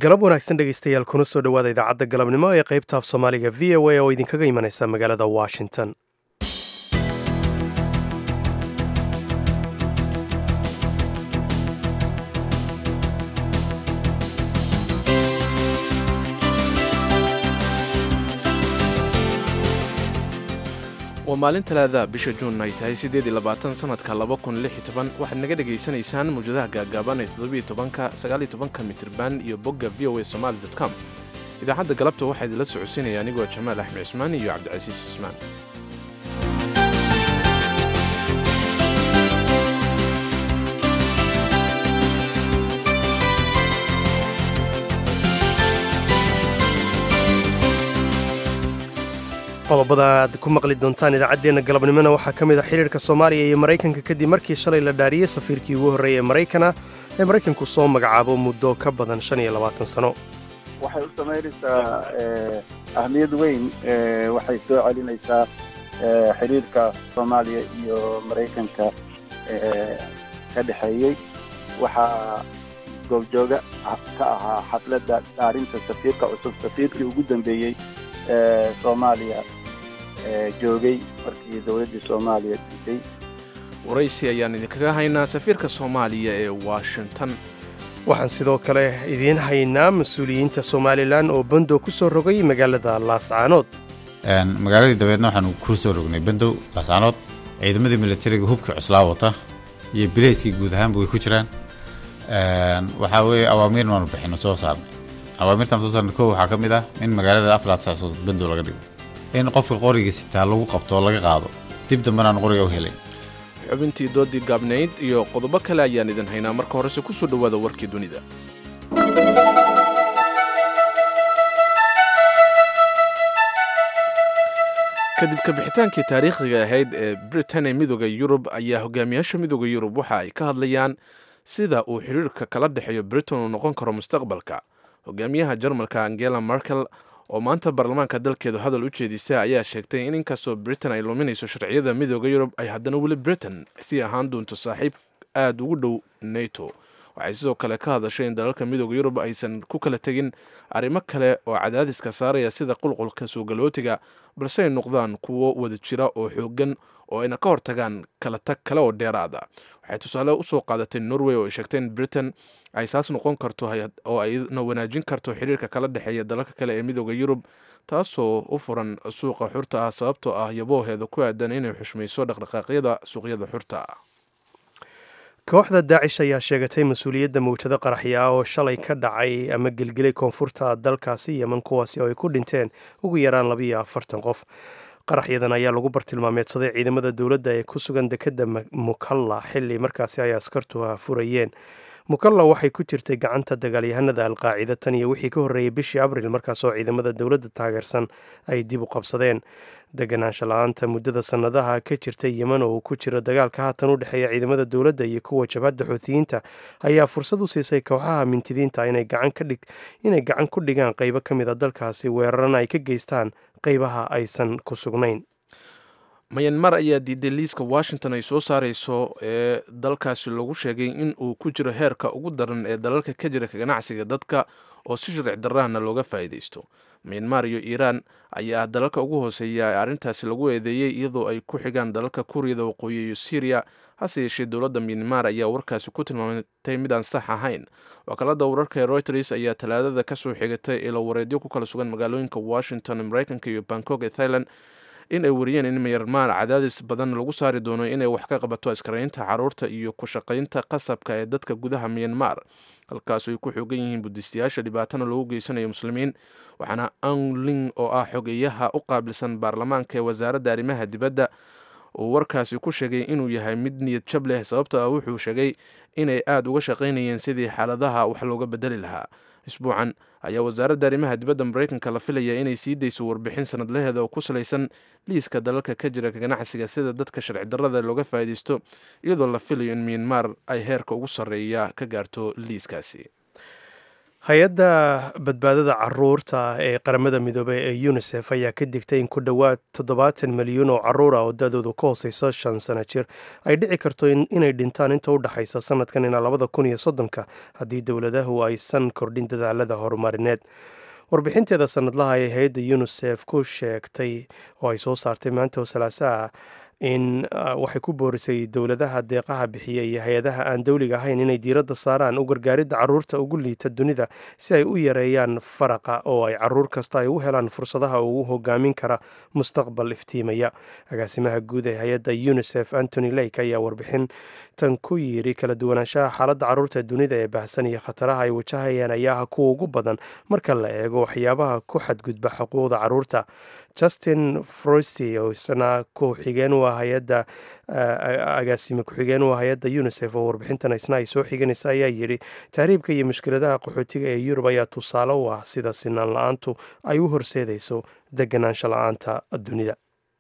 galab wanaagsan dhegaystayaal kuna soo dhowaada idaacadda galabnimo ee qaybta af soomaaliga v o a oo idinkaga imanaysa magaalada washington waa maalin talaada bisha juun ay tahay siddeed iyo labaatan sanadka laba kun lix iyo toban waxaad naga dhegaysanaysaan mawjadaha gaagaaban ee toddobiyo tobanka sagaaliyo tobanka mitirban iyo bogga v o a somali dot com idaacadda galabta waxaa idinla socodsiinaya anigoo jamaal axmed cismaan iyo cabdicasiis cismaan qodobada aad ku maqli doontaan idaacaddeenna galabnimona waxaa ka mid a xidhiirka soomaaliya iyo maraykanka kadib markii shalay la dhaariyey safiirkii ugu horreeyay ee maraykana ee maraykanku soo magacaabo muddo ka badan shan iyo labaatan sano waxay u samaynaysaa ahmiyad weyn waxay soo celinaysaa xidhiirka soomaaliya iyo maraykanka ka dhexeeyey waxaa goobjooga ka ahaa xafladda dhaarinta safiirka cusub safiirkii ugu dambeeyey soomaaliya joogay markii dowladdii soomaaliya disay waraysi ayaan idinkaga haynaa safiirka soomaaliya ee washington waxaan sidoo kale idiin haynaa mas-uuliyiinta somalilan oo bandow ku soo rogay magaalada laascaanood magaaladii dabeedna waxaanu ku soo rognay bandow laascaanood ciidamadii militariga hubkii cuslaa wata iyo bileyskii guud ahaanba way ku jiraan waxaa weeye awaamiirna waanu bixino soo saarnay awaamirtan soo saarna kow waxaa ka mid ah in magaalada afraad saasood bandow laga dhigo in qofka qoriga sitaa lagu qabto oo laga qaado dib dambena aan qoriga u helin xubintii doodii gaabnayd iyo qodobo kale ayaan idin haynaa marka horese ku soo dhowaada warkii dunida kadib kabixitaankii taariikhiga ahayd ee britain ee midooda yurub ayaa hogaamiyaasha midooda yurub waxa ay ka hadlayaan sida uu xiriirka kala dhexeeyo britain uu noqon karo mustaqbalka hogaamiyaha jarmalka angela merkel oo maanta baarlamaanka dalkeedu hadal u jeedisa ayaa sheegtay in inkastoo britain ay luminayso sharciyada midooda yurub ay haddana weli britain sii ahaan doonto saaxiib aada ugu dhow nato waxay sidoo kale ka hadashay in dalalka midooda yurub aysan ku kala tegin arrimo kale oo cadaadiska saaraya sida qulqulka suugalootiga balse ay noqdaan kuwo wada jira oo xoogan oo ayna ka hortagaan kala tag kale oo dheeraada waxay tusaale usoo qaadatay norway oo ay sheegtay in britain ay saas noqon karto oo ayna wanaajin karto xiriirka kala dhexeeya dalalka kale ee midooda yurub taasoo u furan suuqa xurta ah sababtoo ah yabooheeda ku aadan inay xushmayso dhaqdhaqaaqyada suuqyada xurta ah kooxda daacish ayaa sheegatay mas-uuliyadda mawjado qaraxya ah oo shalay ka dhacay ama gelgelay koonfurta dalkaasi yeman kuwaasi oo ay ku dhinteen ugu yaraan labiiyo afartan qof qaraxyadan ayaa lagu bartilmaameedsaday ciidamada dowladda ee ku sugan dekedda mukalla xilli markaasi ay askartu furayeen mukalla waxay ku jirtay gacanta dagaalyahanada alqaacida tan iyo wixii ka horreeyey bishii abril markaasoo ciidamada dowladda taageersan ay dib u qabsadeen deganaansha la-aanta muddada sannadaha ka jirta yeman oo uu ku jiro dagaalka haatan u dhexeeya ciidamada dowladda iyo kuwa jabhadda xuutiyiinta ayaa fursad u siisay kooxaha mintidiinta inay gacan ku dhigaan qeybo ka mid a dalkaasi weerarana ay ka geystaan qeybaha aysan ku sugnayn mayanmar ayaa diiday liiska washington ay soo saareyso ee dalkaasi lagu sheegay in uu ku jiro heerka ugu daran ee dalalka ka jira ganacsiga dadka oo si sharci darahna looga faa'iidaysto mayanmar iyo iiraan ayaa dalalka ugu hooseeya ee arrintaasi lagu eedeeyey iyadoo ay ku xigaan dalalka kuuriyada waqooyi iyo syriya hase yeeshee dowladda myanmar ayaa warkaasi ku tilmaamatay midaan sax ahayn wakaalada wararka ee reuters ayaa talaadada kasoo xigatay ilo wareedyo ku kala sugan magaalooyinka washington maraykanka iyo bangkok ee thailand in ay wariyeen in myanmar cadaadis badan lagu saari doono inay wax ka qabato askaraynta caruurta iyo ku shaqaynta qasabka ee dadka gudaha myanmar halkaas ay ku xoogan yihiin budistayaasha dhibaatana loogu geysanayo muslimiin waxaana angling oo ah xogeyaha u qaabilsan baarlamaanka ee wasaaradda arrimaha dibadda uu warkaasi ku sheegay inuu yahay mid niyad jab leh sababto ah wuxuu sheegay inay aada uga shaqaynayeen sidii xaaladaha wax looga bedeli lahaa isbuucan ayaa wasaaradda arrimaha dibadda maraykanka la filaya inay sii dayso warbixin sanadlaheeda oo ku salaysan liiska dalalka ka jira ganacsiga sida dadka sharci darrada looga faa'iidaysto iyadoo la filayo in myanmar ay heerka ugu sarreeya ka gaarto liiskaasi hay-adda badbaadada caruurta ee qaramada midoobey ee unisef ayaa ka digtay in ku dhowaad toddobaatan milyuun oo caruur ah oo da-doodu ka hooseyso shan sano jir ay dhici karto inay dhintaan inta u dhexaysa sanadkan ilaa labada kun iyo soddonka haddii dowladahu aysan kordhin dadaalada horumarineed warbixinteeda sanadlaha ee hay-adda unisef ku sheegtay oo ay soo saartay maanta oo salaasaha in waxay ku boorisay dowladaha deeqaha bixiya iyo hay-adaha aan dowliga ahayn inay diiradda saaraan u gargaaridda caruurta ugu liita dunida si ay u yareeyaan faraqa oo ay caruur kasta ay u helaan fursadaha ugu hogaamin kara mustaqbal iftiimaya agaasimaha guud ee hay-adda unisef antony lake ayaa warbixintan ku yiri kala duwanaanshaha xaaladda caruurta dunida ee baahsan iyo khataraha ay wajahayaan ayaa ah kuwa ugu badan marka la eego waxyaabaha ku xadgudba xuquuqda caruurta justin frosti oo isna ku-xigeen u ah hay-adda agaasime ku-xigeen u ah hay-adda unisef oo warbixintan isna ay soo xiganaysa ayaa yidhi tahriibka iyo mushkiladaha qaxootiga ee yurub ayaa tusaale u ah sida sinaan la-aantu ay u horseedayso deganaansho la-aanta dunida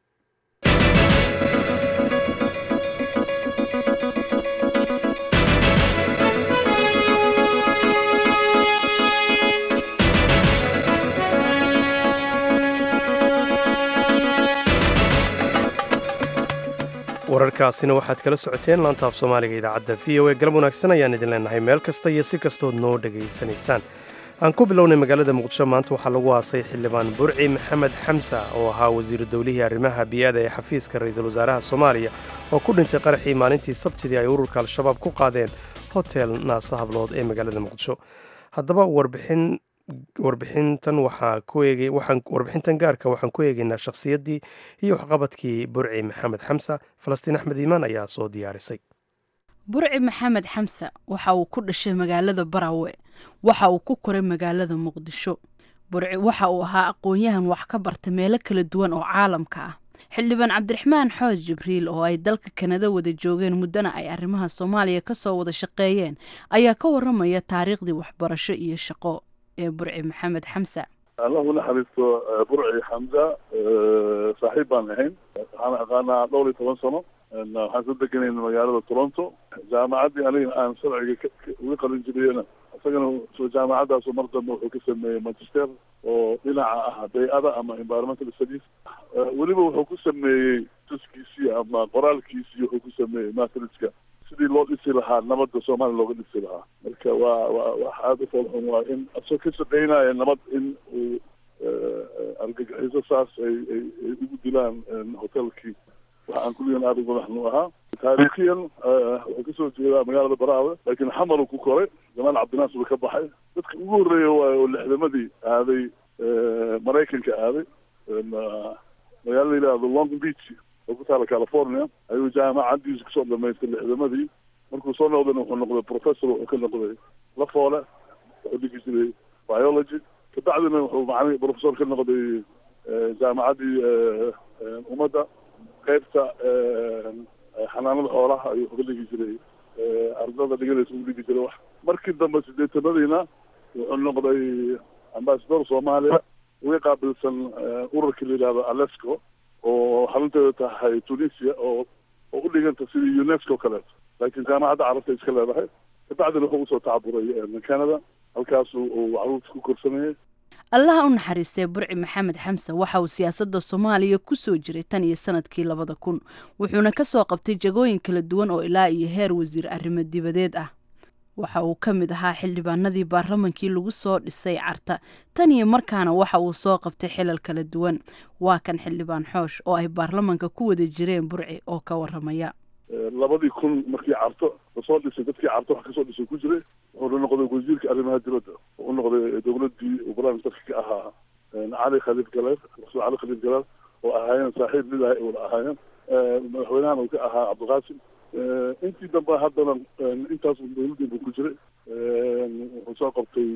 wararkaasina waxaad kala socoteen laanta af soomaaliga idaacadda v o e galab wanaagsan ayaan idin leenahay meel kasta iyo si kastood noo dhegaysanaysaan aan ku bilownay magaalada muqdisho maanta waxaa lagu aasay xildhibaan burci maxamed xamsa oo ahaa wasiiru dowlihii arrimaha bii'ada ee xafiiska ra-iisul wasaaraha soomaaliya oo ku dhintay qaraxii maalintii sabtidii ay ururka al-shabaab ku qaadeen hotel naasa hablood ee magaalada muqdisho haddaba warbixin warbixintan waxaa ku eegay waxaan warbixintan gaarka waxaan ku eegaynaa shakhsiyaddii iyo waxqabadkii burci maxamed xamsa falastiin axmed iimaan ayaa soo diyaarisay burci maxamed xamse waxa uu ku dhashay magaalada barawe waxa uu ku koray magaalada muqdisho burci waxa uu ahaa aqoon-yahan wax ka barta meelo kala duwan oo caalamka ah xildhibaan cabdiraxmaan xooj jibriil oo ay dalka kanada wada joogeen muddana ay arrimaha soomaaliya ka soo wada shaqeeyeen ayaa ka waramaya taariikhdii waxbarasho iyo shaqo ee burci maxamed xamse allahu naxariisto burci xamza saaxiib baan ahayn waxaan aqaanaa dhowr iyo toban sano waxaan soo deganayna magaalada toronto jaamacaddii aniga aan sharciga uga qalin jiriyena isagana soo jaamacaddaas mar dambe wuxuu ka sameeyey magister oo dhinaca ah bay-ada ama environmental studies weliba wuxuu ku sameeyey tuskiisii ama qoraalkiisii wuxuu ku sameeyey matriska sidii loo dhisi lahaa nabadda soomaaliya looga dhisi lahaa marka waa waa wax aada u foolxun waa in asoo ka shaqeynaya nabad in uu argagixiso saas ay ay ay ugu dilaan hotelkii waxa aan kulligan aada uga maxnu ahaa taariikhiyan wuxuu kasoo jeedaa magaalada baraawe laakiin xamaru ku koray jamaal cabdinaas buu ka baxay dadka ugu horreeya waayo oo lixdamadii aaday maraykanka aaday magaala la yidhahdo long beach oo ku taala california ayuu jaamacaddiisa kusoo dhamaystay lixdamadii markuu soo noqdayna wuxuu noqday professor wuxuu ka noqday lafoole wuxuu dhigi jiray biology kabacdina wuxuu macni professor ka noqday jaamacaddii ummadda qaybta xanaanada xoolaha ayuu ka dhigi jiray ardada dhiganaysa u dhigi jiray wax markii dambe sideetanadiina wuxuu noqday ambasador soomaaliya uga qaabilsan ururkii la yidhahdo alesco oo xarunteeda tahay tunisia oo oo u dhiganta sidii unesco kaleeto laakiin jaamacadda carabta iska leedahay kabacdina wuxuu usoo tacaburay canada halkaas uu caruurta ku korsanayay allaha u naxariistay burci maxamed xamse waxa uu siyaasadda soomaaliya ku soo jiray tan iyo sanadkii labada kun wuxuuna ka soo qabtay jagooyin kala duwan oo ilaa iyo heer wasiir arrimo dibadeed ah waxa uu ka mid ahaa xildhibaanadii baarlamankii lagu soo dhisay carta tan iyo markaana waxa uu soo qabtay xilal kala duwan waa kan xildhibaan xoosh oo ay baarlamanka ku wada jireen burci oo ka waramaya labadii kun markii carto lasoo dhisay dadkii carto wax kasoo dhisay ku jiray wuxuuna noqday wasiirka arrimaha dibadda u noqday dowladdii uu barnaamijka ka ahaa cali khaliif galeer rasuul cali khaliif galeer oo ahaayeen saaxiib mid ah wada ahaayeen madaxweynahana uu ka ahaa cabdiqaasim intii dambe haddana intaas dowladdii buu ku jiray wuxuu soo qabtay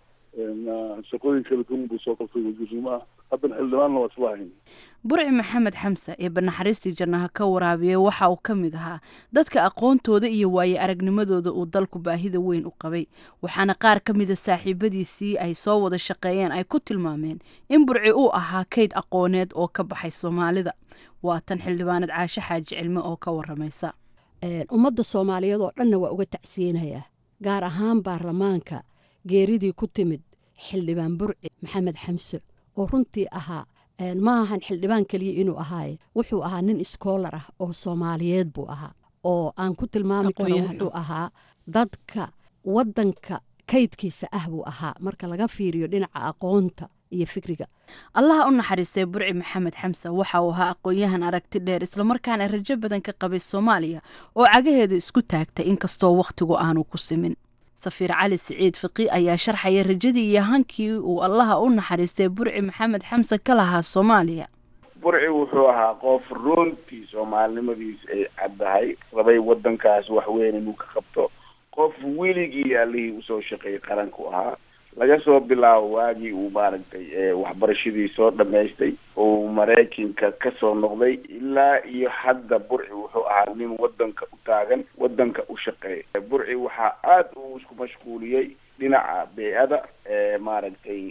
shaqooyin kala duwan buu soo qabtay wasiirnimo ah haddana xildhibaanna waa isla ahayn burci maxamed xamse ee banaxariistii jannaha ka waraabiyey waxa uu ka mid ahaa dadka aqoontooda iyo waaye aragnimadooda uu dalku baahida weyn u qabay waxaana qaar ka mida saaxiibadiisii ay soo wada shaqeeyeen ay ku tilmaameen in burci uu ahaa kayd aqooneed oo ka baxay soomaalida waa tan xildhibaanad caashe xaaji cilme oo ka waramaysa ummadda soomaaliyeed oo dhanna waa uga tacsiyeynayaa gaar ahaan baarlamaanka geeridii ku timid xildhibaan burci maxamed xamse oo runtii ahaa ma ahan xildhibaan keliya inuu ahaaye wuxuu ahaa nin iskoolar ah oo soomaaliyeed buu ahaa oo aan ku tilmaami karo wuxuu ahaa dadka wadanka kaydkiisa ah buu ahaa marka laga fiiriyo dhinaca aqoonta iyo fikriga allaha u naxariistay burci maxamed xamse waxa uu ahaa aqoon-yahan aragti dheer islamarkaana rajo badan ka qabay soomaaliya oo cagaheeda isku taagtay inkastoo wakhtigu aanu ku simin safiir cali siciid fiqi ayaa sharxaya rajadii iyo hankii uu allaha u naxariistay burci maxamed xamse ka lahaa soomaaliya burci wuxuu ahaa qof runtii soomaalinimadiis ay caddahay rabay wadankaas wax weyn inuu ka qabto qof weligii allihii usoo shaqeeyay qaranku ahaa laga soo bilaabo waagii uu maaragtay waxbarashadii soo dhamaystay oo maraykanka kasoo noqday ilaa iyo hadda burci wuxuu ahaa nin wadanka u taagan wadanka u shaqeeya burci waxaa aada uu isku mashquuliyey dhinaca bey-ada maaragtay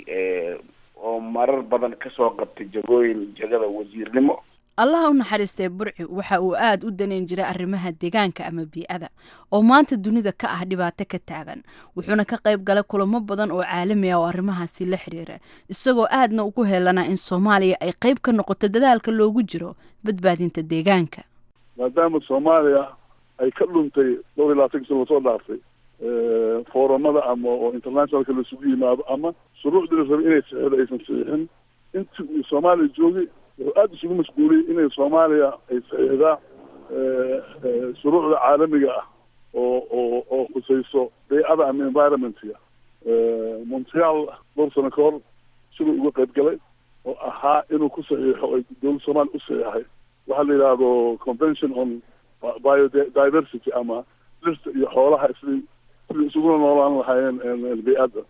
oo marar badan kasoo qabtay jagooyin jagada wasiirnimo allaha u naxariistay burci waxa uu aada u daneyn jiray arrimaha deegaanka ama bii-ada oo maanta dunida ka ah dhibaato ka taagan wuxuuna ka qayb galay kulamo badan oo caalami ah oo arrimahaasi la xiriira isagoo aadna ugu heelanaa in soomaaliya ay qayb ka noqoto dadaalka loogu jiro badbaadinta deegaanka maadaama soomaaliya ay ka dhuntay dhowr iyo labaatan sano lasoo dhaaftay foorumada ama oo internationalka laisugu yimaado ama shuruucdii la rabay inay saxiixdo aysan saxiixin intii uu soomaaliya joogay wuxuu aada isugu mashquuliyey inay soomaaliya ay saxiixdaa shuruucda caalamiga ah oo oo oo khusayso bey-ada ama environmentga montreal dhowr sano ka hor siduu uga qayb galay oo ahaa inuu ku saxiixo ay dowladda soomaaliya u saxiixay waxaa la yidhaahdo convention on biodiversity ama dhirta iyo xoolaha sidii sidii isuguna noolaan lahaayeen bey-adda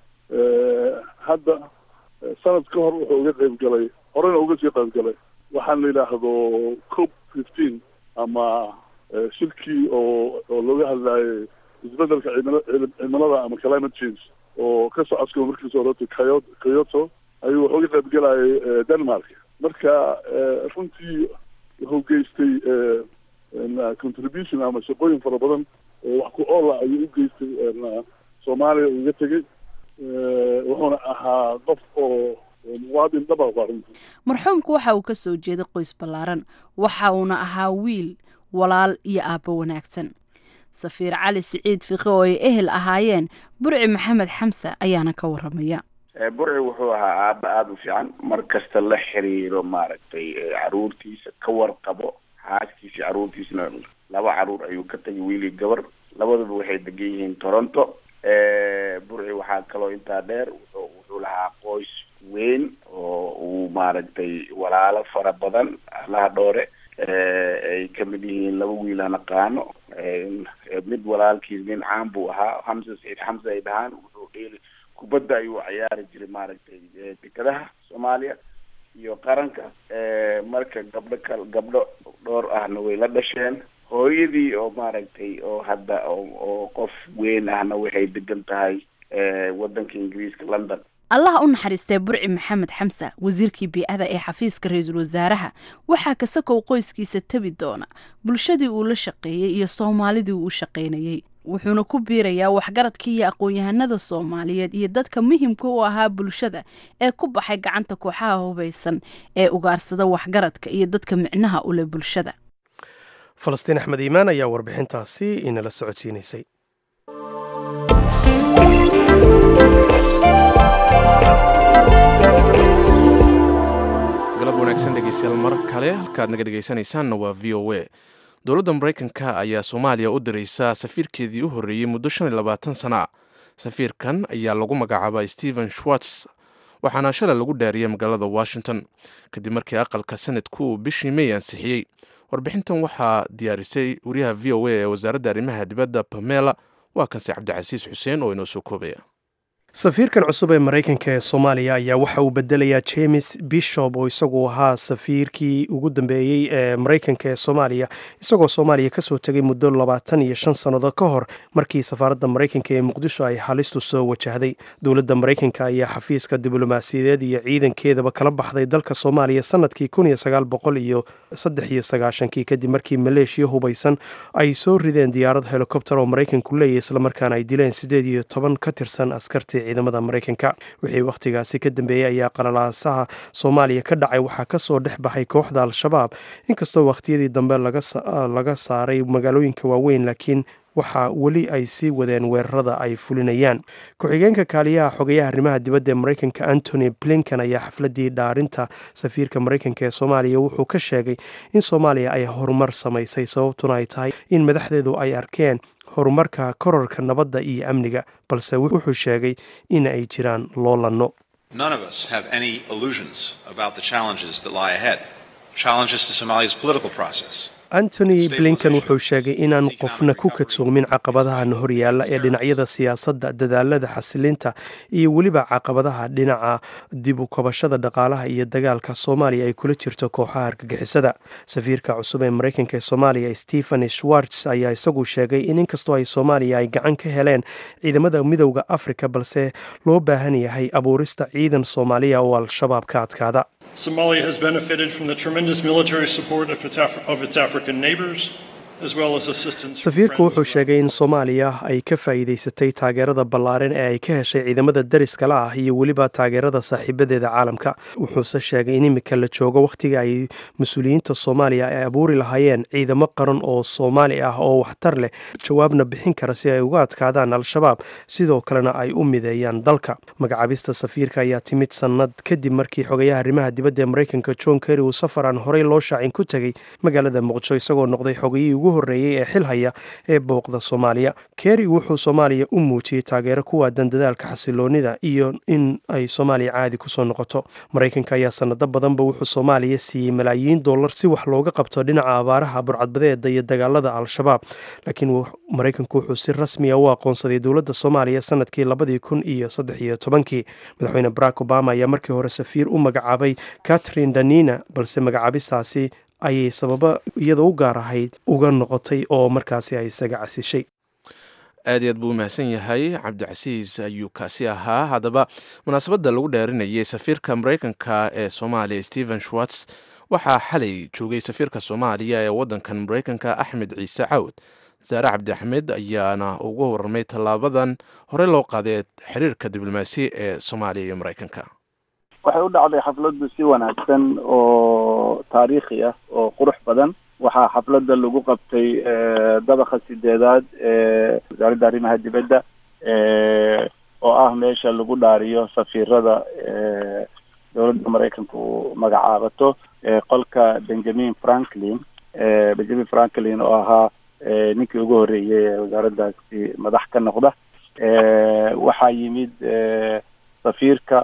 hadda sanad ka hor wuxuu uga qayb galay horena uga sii qayb galay waxaan la yidhaahdo cop fifteen ama shirkii oo oo looga hadlaayay isbedelka cimila cimilada ama climate change oo ka socodka markiisa horeta kayo kyoto ayuu wuxuu uga qayb galayay denmark marka runtii wuxuu geystay contribution ama shaqooyin fara badan oo wax ku oola ayuu u geystay soomaaliya uga tegey wuxuuna ahaa qof oo muwaadin dhaba waa runtii marxuumku waxa uu ka soo jeeday qoys ballaaran waxa uuna ahaa wiil walaal iyo aabbo wanaagsan safiir cali siciid fiqi oo ay ehel ahaayeen burci maxamed xamse ayaana ka waramaya burci wuxuu ahaa aaba aada u fiican mar kasta la xiriiro maaragtay caruurtiisa ka warqabo xaaskiisa caruurtiisna laba caruur ayuu ka tagay wiilii gabar labaduba waxay degan yihiin toronto burci waxaa kaloo intaa dheer wuxuu wuxuu lahaa qoys weyn oo uu maaragtay walaalo fara badan allaha dhoore ay kamid yihiin laba wiil aan aqaano mid walaalkiis nin caan buu ahaa xamse saciid xamse ay dhahaan wuxuu dheeli kubadda ayuu ciyaari jiray maaragtay dekadaha soomaaliya iyo qaranka marka gabdho kal gabdho dhowr ahna way la dhasheen hooyadii oo maaragtay oo hadda oo qof weyn ahna waxay degan tahay wadanka ingiriiska london allaha u naxariistay burci maxamed xamse wasiirkii bii-ada ee xafiiska ra-iisul wasaaraha waxaa kasakow qoyskiisa tabi doona bulshadii uu la shaqeeyey iyo soomaalidii uu u shaqaynayey wuxuuna ku biirayaa waxgaradkii iyo aqoon-yahanada soomaaliyeed iyo dadka muhimka u ahaa bulshada ee ku baxay gacanta kooxaha hubaysan ee ugaarsada waxgaradka iyo dadka micnaha u leh bulshada falastiin axmed iimaan ayaa warbixintaasi inala socodsiinaysay galab wanaagsan dhegeystayaal mar kale halkaad naga dhegeysanaysaanna waa v o a dowladda maraykanka ayaa soomaaliya u diraysa safiirkeedii u horreeyey muddo shan iyo labaatan sana safiirkan ayaa lagu magacaabaa stephen schwartz waxaana shalay lagu dhaariyey magaalada washington kadib markii aqalka sanadku uu bishii may ansixiyey warbixintan waxaa diyaarisay wariyaha v o a ee wasaaradda arrimaha dibadda pamela waa kanse cabdicasiis xuseen oo inoo soo koobaya safiirkan cusub ee maraykanka ee soomaaliya ayaa waxa uu bedelayaa james bishop oo isagu ahaa safiirkii ugu dambeeyey ee maraykanka ee soomaaliya isagoo soomaaliya kasoo tegay muddo labaatan iyo shan sannadood ka hor markii safaaradda maraykanka ee muqdisho ay halistu soo wajahday dowladda maraykanka ayaa xafiiska diblomaasiyadeed iyo ciidankeedaba kala baxday dalka soomaaliya sanadkii kun iyo sagaal boqol iyo saddex iyo sagaashankii kadib markii maleeshiya hubaysan ay soo rideen diyaarad helikobter oo maraykanku leeyahy islamarkaana ay dileen siddeed iyo toban ka tirsan askartii ciidamada maraykanka wixii wakhtigaasi ka dambeeyey ayaa qalalaasaha soomaaliya ka dhacay waxaa kasoo dhex baxay kooxda al-shabaab inkastoo wakhtiyadii dambe laga saaray magaalooyinka waaweyn laakiin waxaa weli ay sii wadeen weerarada ay fulinayaan ku-xigeenka kaaliyaha xogayaha arrimaha dibadda ee maraykanka antony blinkan ayaa xafladii dhaarinta safiirka maraykanka ee soomaaliya wuxuu ka sheegay in soomaaliya ay horumar samaysay sababtuna ay tahay in madaxdeedu ay arkeen horumarka kororka nabadda iyo amniga balse wuxuu sheegay in ay jiraan loolanno antony blinkan wuxuu sheegay inaan qofna ku kadsoomin caqabadahan horyaalla ee dhinacyada siyaasadda dadaalada xasilinta iyo weliba caqabadaha dhinaca dib u kabashada dhaqaalaha iyo dagaalka soomaaliya ay kula jirto kooxaha argagixisada safiirka cusub ee maraykanka ee soomaaliya stephen schwartz ayaa isagu sheegay in inkastoo ay soomaaliya ay gacan ka heleen ciidamada midowda afrika balse loo baahan yahay abuurista ciidan soomaaliya oo al-shabaab ka adkaada Somalia has benefited from the tremendous military support of its, Af- of its African neighbors. safiirku wuxuu sheegay in soomaaliya ay ka faa'iidaysatay taageerada ballaaran ee ay ka heshay ciidamada dariskala ah iyo weliba taageerada saaxiibadeeda caalamka wuxuuse sheegay in imika la joogo wakhtiga ay mas-uuliyiinta soomaaliya ay abuuri lahaayeen ciidamo qaran oo soomaali ah oo waxtar leh jawaabna bixin kara si ay uga adkaadaan al-shabaab sidoo kalena ay u mideeyaan dalka magacaabista safiirka ayaa timid sannad kadib markii xogayaha arrimaha dibadda ee maraykanka john kerry uu safar aan horey loo shaacin ku tegey magaalada muqdisho isagoo noqday xogayihii ugu horreeyey ee xil haya ee booqda soomaaliya kerry wuxuu soomaaliya u muujiyey taageero ku waadan dadaalka xasiloonida iyo in ay soomaaliya caadi kusoo noqoto maraykanka ayaa sanado badanba wuxuu soomaaliya siiyey malaayiin dollar si wax looga qabto dhinaca abaaraha burcadbadeeda iyo dagaalada al-shabaab laakiin maraykanku wuxuu si rasmiya u aqoonsaday dowladda soomaaliya sanadkii labadii kun iyo saddex iyo tobankii madaxweyne barack obama ayaa markii hore safiir u magacaabay catherine danina balse magacaabistaasi ayay sababo iyada u gaar ahayd uga noqotay oo markaasi ay isaga casishay aad iyo aad buu umahadsan yahay cabdicasiis ayuu kaasi ahaa haddaba munaasabadda lagu dheerinayay safiirka maraykanka ee soomaaliya stephen schwartz waxaa xalay joogay safiirka soomaaliya ee waddankan maraykanka axmed ciise cawd saare cabdi axmed ayaana ugu warramay tallaabadan horey loo qaaday xiriirka diblomaasi ee soomaaliya iyo maraykanka waxay u dhacday xafladdu si wanaagsan oo taariikhi ah oo qurux badan waxaa xafladda lagu qabtay dabaqa sideedaad ee wasaaradda arrimaha dibadda oo ah meesha lagu dhaariyo safiirada dowladda maraykanka uu magacaabato qolka benjamin franklin benjamin franklin oo ahaa ninkii ugu horreeyey ee wasaaraddaasi madax ka noqda waxaa yimid safiirka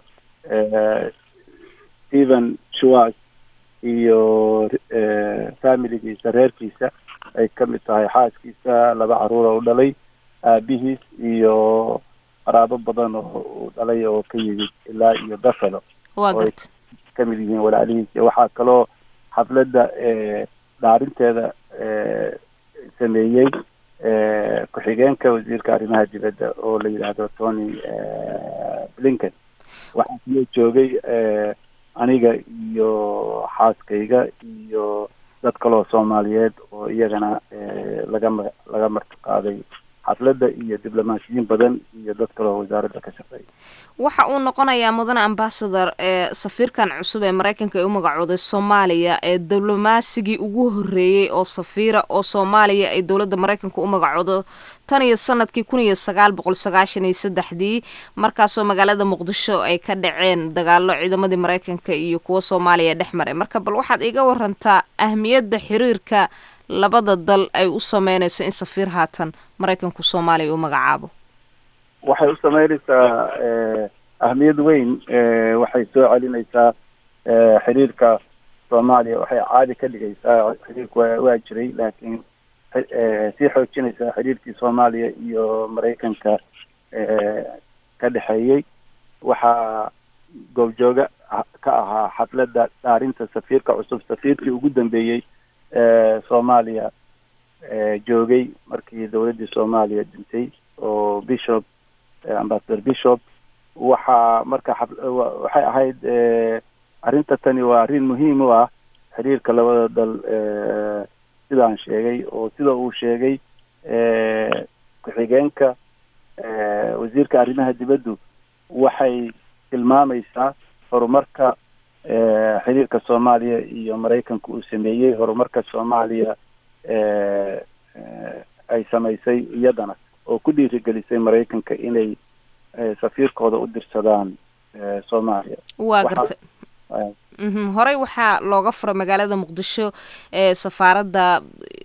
stephen schwartz iyo familigiisa reerkiisa ay ka mid tahay xaaskiisa laba caruura u dhalay aabihiis iyo qaraabo badan oo uu dhalay oo ka yimid ilaa iyo buffalo waa oo ay garta ka mid yihiin walaalihiis iyo waxaa kaloo xafladda dhaarinteeda sameeyey ku-xigeenka wasiirka arrimaha dibadda oo la yidhaahdo tony blinken waxaa kaloo joogay aniga iyo xaaskayga iyo dad kaloo soomaaliyeed oo iyagana laga ma laga marti qaaday xafladda iyo diblomaasiyiin badan iyo dad kaloo wasaaradda ka shaqeeya waxa uu noqonayaa mudane ambasador ee safiirkan cusub ee maraykanka ee u magacooday soomaaliya ee diblomasigii ugu horreeyey oo safiira oo soomaaliya ay dowladda maraykanka u magacoodo tan iyo sanadkii kun iyo sagaal boqol sagaashan iyo saddexdii markaasoo magaalada muqdisho ay ka dhaceen dagaalo ciidamadii maraykanka iyo kuwa soomaaliya dhex maray marka bal waxaad iga warantaa ahmiyadda xiriirka labada dal ay u sameynayso in safiir haatan maraykanku soomaaliya u magacaabo waxay u sameynaysaa ahmiyad weyn waxay soo celinaysaa xiriirka soomaaliya waxay caadi ka dhigaysaa xiriirku waa waa jiray laakiin sii xoojinaysaa xiriirkii soomaaliya iyo maraykanka ka dhexeeyey waxaa goobjooga ka ahaa xafladda dhaarinta safiirka cusub safiirkii ugu dambeeyey soomaaliya joogay markii dowladdii soomaaliya dhintay oo bishop ambassador bishop waxaa marka xaf- waxay ahayd arrinta tani waa arrin muhiim u ah xiriirka labada dal sidaan sheegay oo sida uu sheegay ku-xigeenka wasiirka arrimaha dibaddu waxay tilmaamaysaa horumarka xiriirka soomaaliya iyo maraykanka uu sameeyey horumarka soomaaliya ay samaysay iyadana oo ku dhiirigelisay maraykanka inay safiirkooda u dirsadaan soomaaliya waa garta horey waxaa looga furay magaalada muqdisho ee safaaradda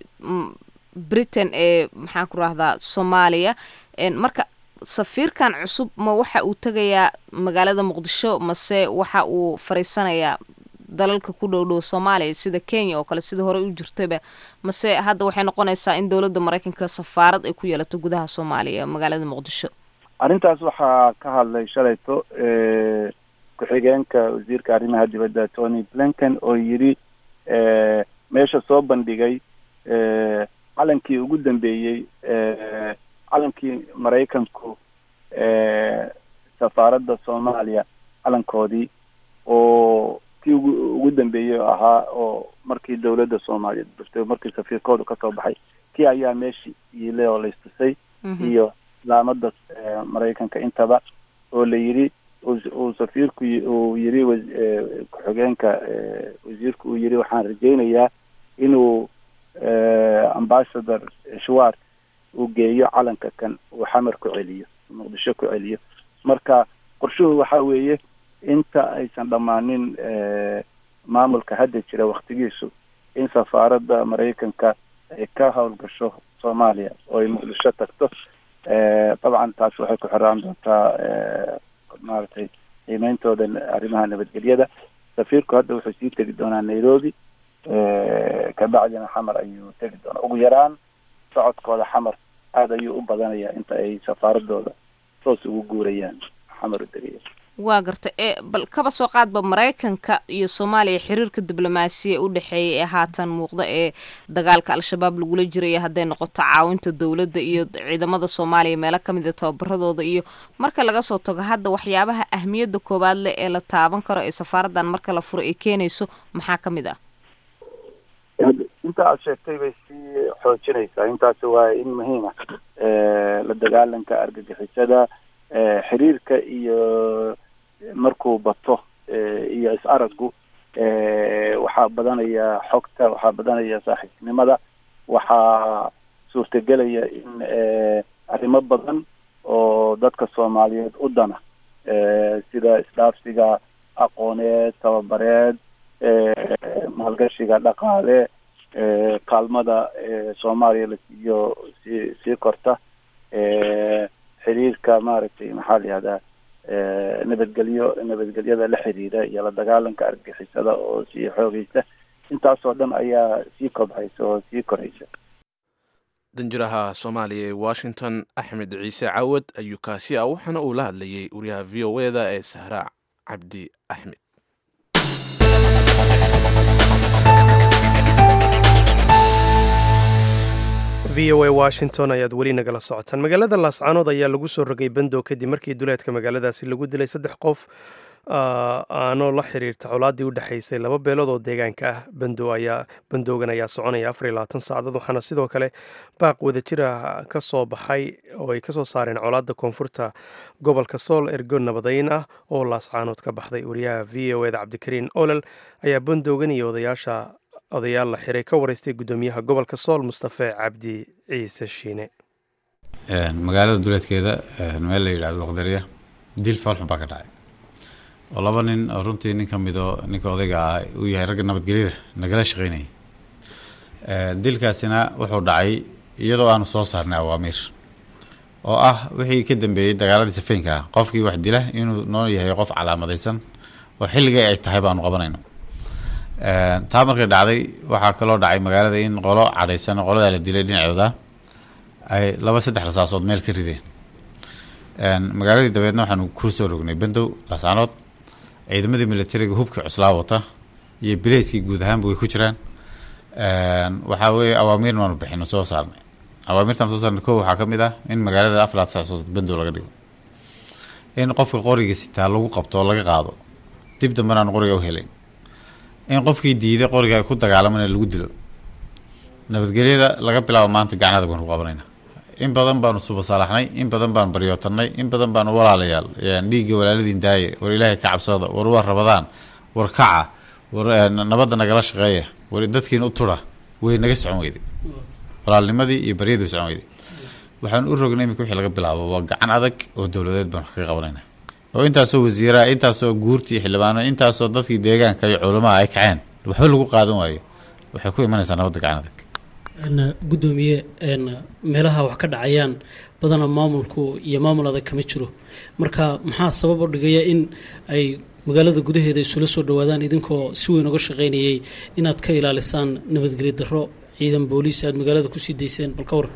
britain ee maxaan ku rahdaa soomaaliya marka safiirkan cusub ma waxa uu tegayaa magaalada muqdisho mase waxa uu fariisanayaa dalalka ku dhow dhow soomaaliya sida kenya oo kale sida horey u jirtaba mase hadda waxay noqonaysaa in dowladda maraykanka safaarad ay ku yeelato gudaha soomaaliya magaalada muqdisho arrintaas waxaa ka hadlay shalayto ku-xigeenka wasiirka arrimaha dibadda tony blinken oo yidhi meesha soo bandhigay calankii ugu dambeeyey calankii maraykanku safaaradda soomaaliya calankoodii oo kii ugu ugu dambeeyey ahaa oo markii dowladda soomaaliya durtay markii safiirkoodu kasoo baxay kii ayaa meeshii iile oo laistusay iyo laamada maraykanka intaba oo la yidhi uu safiirku uu yidhi ku-xigeenka wasiirku uu yidhi waxaan rajaynayaa inuu ambassador shwart uu geeyo calanka kan uu xamar ku celiyo muqdisho ku celiyo marka qorshuhu waxa weeye inta aysan dhammaanin maamulka hadda jira waktigiisu in safaaradda maraykanka ay ka howlgasho soomaaliya oo ay muqdisho tagto dabcan taas waxay ku xiraan doontaa maaragtay qiimeyntooda arrimaha nabadgelyada safiirku hadda wuxuu sii tegi doonaa nairobi kabacdina xamar ayuu tegi doonaa ugu yaraan socodkooda xamar aada ayuu u badanayaa inta ay safaaradooda toos ugu guurayaan xamar u degaya waa garta ee bal kaba soo qaadba maraykanka iyo soomaaliya xiriirka diblomaasiya u dhexeeya ee haatan muuqda ee dagaalka al-shabaab lagula jiraya hadday noqoto caawinta dowladda iyo ciidamada soomaaliya meelo ka mid a tababaradooda iyo marka laga soo tago hadda waxyaabaha ahmiyadda koowaad leh ee la taaban karo ee safaaraddan marka la furo ay keenayso maxaa ka mid ah inta aad sheegtay bay sii xoojinaysaa intaasi waa in muhiima la dagaalanka argagixisada xiriirka iyo markuu bato iyo is-araggu waxaa badanaya xogta waxaa badanaya saaxiibnimada waxaa suurtagelaya in arrimo badan oo dadka soomaaliyeed u dana sida isdhaafsiga aqooneed tababareed maalgashiga dhaqaale kaalmada soomaaliya la siiyo sii sii korta xiriirka maaragtay maxaa la yihahdaa nabadgelyo nabadgelyada la xiriira iyo la dagaalanka argixisada oo sii xoogeysa intaasoo dhan ayaa sii kobhaysa oo sii koraysa danjiraha soomaaliya ee washington axmed ciise cawad ayuu kaasi ah waxaana uu la hadlayay wariyaha v o e da ee sahra cabdi axmed v o a washington ayaad weli nagala socotaan magaalada laascaanood ayaa lagu soo rogay bandow kadib markii duleedka magaaladaasi lagu dilay saddex qof aanoo la xiriirta colaaddii u dhexaysay laba beelood oo deegaanka ah bandow ayaa bandowgan ayaa soconaya afar iyo labaatan saacadood waxaana sidoo kale baaq wadajira ka soo baxay oo ay kasoo saareen colaadda koonfurta gobolka sool ergo nabadayn ah oo laascaanood ka baxday wariyaha v o eda cabdikariin olol ayaa bandowgan iyo odayaasha odayaal la xiray ka wareystay guddoomiyaha gobolka sool mustafe cabdi ciise shiine magaalada duleedkeeda meel la yidhahdo waqdariya dil foolxun baa ka dhacay oo laba nin oo runtii nin ka midoo ninka odayga ah uu yahay ragga nabadgelyada nagala shaqeynayay dilkaasina wuxuu dhacay iyadoo aanu soo saarnay awaamiir oo ah wixii ka dambeeyey dagaaladii safeynka ah qofkii wax dila inuu noo yahay qof calaamadaysan oo xilligay ay tahay baanu qabanayno taa markay dhacday waxaa kaloo dhacay magaalada in qolo cadhaysan oo qoladaa la dilay dhinacooda ay laba saddex rasaasood meel ka rideen magaaladii dabeedna waxaanu ku soo rognay bandow laascaanood ciidamadii militariga hubkii cuslaa wata iyo bileyskii guud ahaanba way ku jiraan waxaa weeye awaamiirna waanu bixino soo saarnay awaamirtaan soo saarnay ko waxaa ka mid ah in magaalada afar saasood bandow laga dhigo in qofka qoriga sitaa lagu qabto oo laga qaado dib dambena aan qoriga u helayn in qofkii diiday qoriga ay ku dagaalamana lagu dilo nabadgelyada laga bilaabo maanta gacnada baan ku qabanayna in badan baanu subasaalaxnay in badan baanu baryootanay in badan baanu walaalayaal dhiigga walaaladiin daaye war ilaahay ka cabsooda war waa rabadaan war kaca war nabadda nagala shaqeeya war dadkiina u tura way naga socon weyday walaalnimadii iyo baryadii socon weyday waxaan u rognay iminka wixii laga bilaabo waa gacan adag oo dowladeed baanu kaga qabanayna oo intaasoo wasiiraha intaasoo guurtii xildhibaano intaasoo dadkii deegaanka iyo culamaha ay kaceen waxba lagu qaadan waayo waxay ku imanaysaa nabadda gacan adag gudoomiye meelaha wax ka dhacayaan badana maamulku iyo maamul adag kama jiro marka maxaa sabab u dhigaya in ay magaalada gudaheeda isula soo dhawaadaan idinkoo si weyn uga shaqaynayay inaad ka ilaalisaan nabadgelyo darro ciidan booliis aad magaalada kusii dayseen bal ka war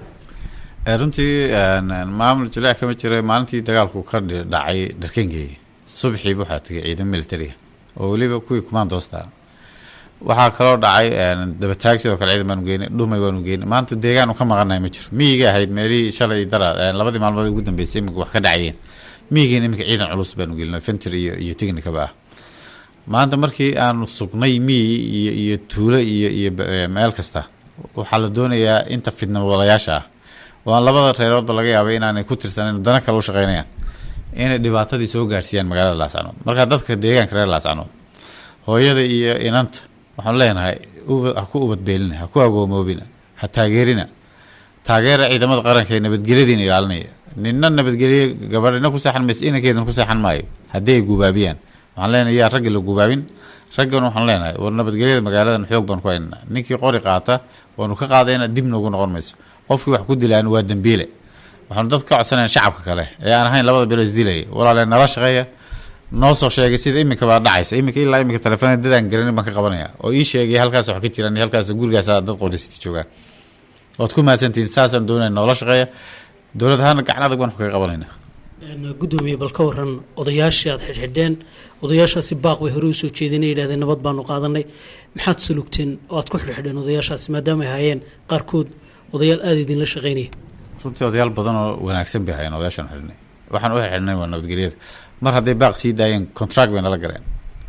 runtii maamul jilaac kama jira maalintii dagaalku ka dhacay dharkengeega subaxiiba waxaa tegay ciidan militariga oo weliba kuwii kumaandoosta waxaa kaloo dhacay dabataag sidoo kale ciidan baanu geynay dhumay baanu geynay maanta deegaanu ka maqanahay ma jiro miyiga ahayd meelihii shalay dara labadii maalmood ugu dambeysay iminka wax ka dhacayeen miyigiina iminka ciidan culus baanu gelinay fentir iyo iyo technicaba ah maanta markii aanu sugnay miyi iyo iyo tuulo iyo iyo meel kasta waxaa la doonayaa inta fidna wadalayaasha ah oo aan labada reeroodba laga yaabay inaanay ku tirsanayn dana kale u shaqeynayaan inay dhibaatadii soo gaarsiiyaan magaalada laascanood marka dadka deegaanka reer laascanood hooyada iyo inanta waxaanu leenahay ha ku ubadbeelina ha ku agoomoobina ha taageerina taageera ciidamada qaranka ee nabadgelyadiina ilaalinaya nina nabadgelye gabadhina ku seexan mayso inankeedana ku seexan maayo haddii ay gubaabiyaan waxaan leenahay yaa ragga la gubaabin raggana waxaan leenahay war nabadgelyada magaaladan xoog baan ku haynana ninkii qori qaata waanu ka qaadayna dib noogu noqon mayso qofkii wax ku dilaan waa dembiile waxaanu dad ka codsanayn shacabka kale ee aan ahayn labada bilo isdilaya walaalee nala shaqeeya noo soo sheegay sida iminka baa dhacaysa iminka ilaa iminka telefoonada dadaan garanin baan ka qabanaya oo ii sheegay halkaas wax ka jiraan halkaas gurigaas dad qorisiti joogaan waad ku mahadsantihiin saasaan doonaya noola shaqeeya dowlad ahaana gacan adag baan wax kaga qabanayna gudoomiye bal ka waran odayaashii aad xidhxidheen odayaashaasi baaq bay hore usoo jeedeen yidhahdeen nabad baanu qaadanay maxaad salugteen oo aad ku xidhxidheen odayaashaasi maadaama ay hayeen qaarkood odayaal aada idinla shaqeynaya runtii odayaal badan oo wanaagsan bay hayeen odayaashaan xidhnay waxaan u xidhnay waa nabadgelyada mar hadday baaq sii daayeen contract bay nala galeen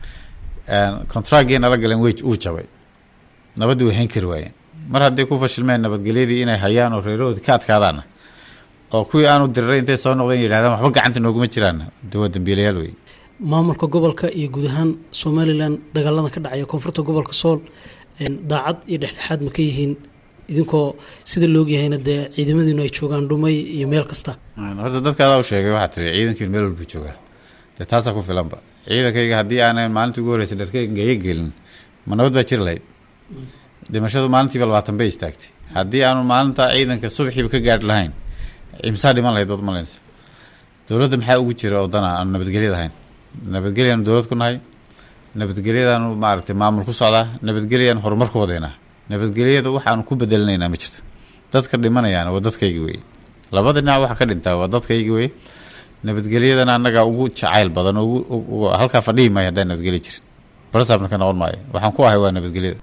contractgii nala galeen wey uu jabay nabaddii way hayn kari waayeen mar hadday ku fashilmeen nabadgelyadii inay hayaan oo reerahoodii ka adkaadaana oo kuwii aanu diriray intay soo noqdeen yidhahdaan waxba gacanta nooguma jiraan de waa dambiilayaal wey maamulka gobolka iyo guud ahaan somalilan dagaalada ka dhacaya koonfurta gobolka sool daacad iyo dhexdhexaad ma ka yihiin idinkoo sida loogyahayna dee ciidamadiinu ay joogaan dhumay iyo meel kasta horta dadka adaa u sheegay waxaa tiri ciidankiin meel walbu joogaa dee taasaa ku filanba ciidankayga haddii aanan maalintii ugu horreysay dharkeygaga gelin ma nabad baa jiri lahayd dhimashadu maalintiiba labaatan bay istaagtay haddii aanu maalinta ciidanka subaxiiba ka gaadhi lahayn imsaa dhiman lahayd baad malaysa dowladda maxaa ugu jira oo dana aanu nabadgelyada ahayn nabadgelyaanu dowlad ku nahay nabadgelyadaanu maaragtay maamul ku socdaa nabadgelyaanu horumar ku wadeynaa nabadgelyada waxaanu ku bedelinaynaa ma jirto dadka dhimanayaana waa dadkayga weye labada dhinac waxa ka dhintaa waa dadkayga weye nabadgelyadana annagaa ugu jacayl badan ugu halkaa fadhihi maayo haddaan nabadgelya jirin barsaabna ka noqon maayo waxaan ku ahay waa nabadgelyada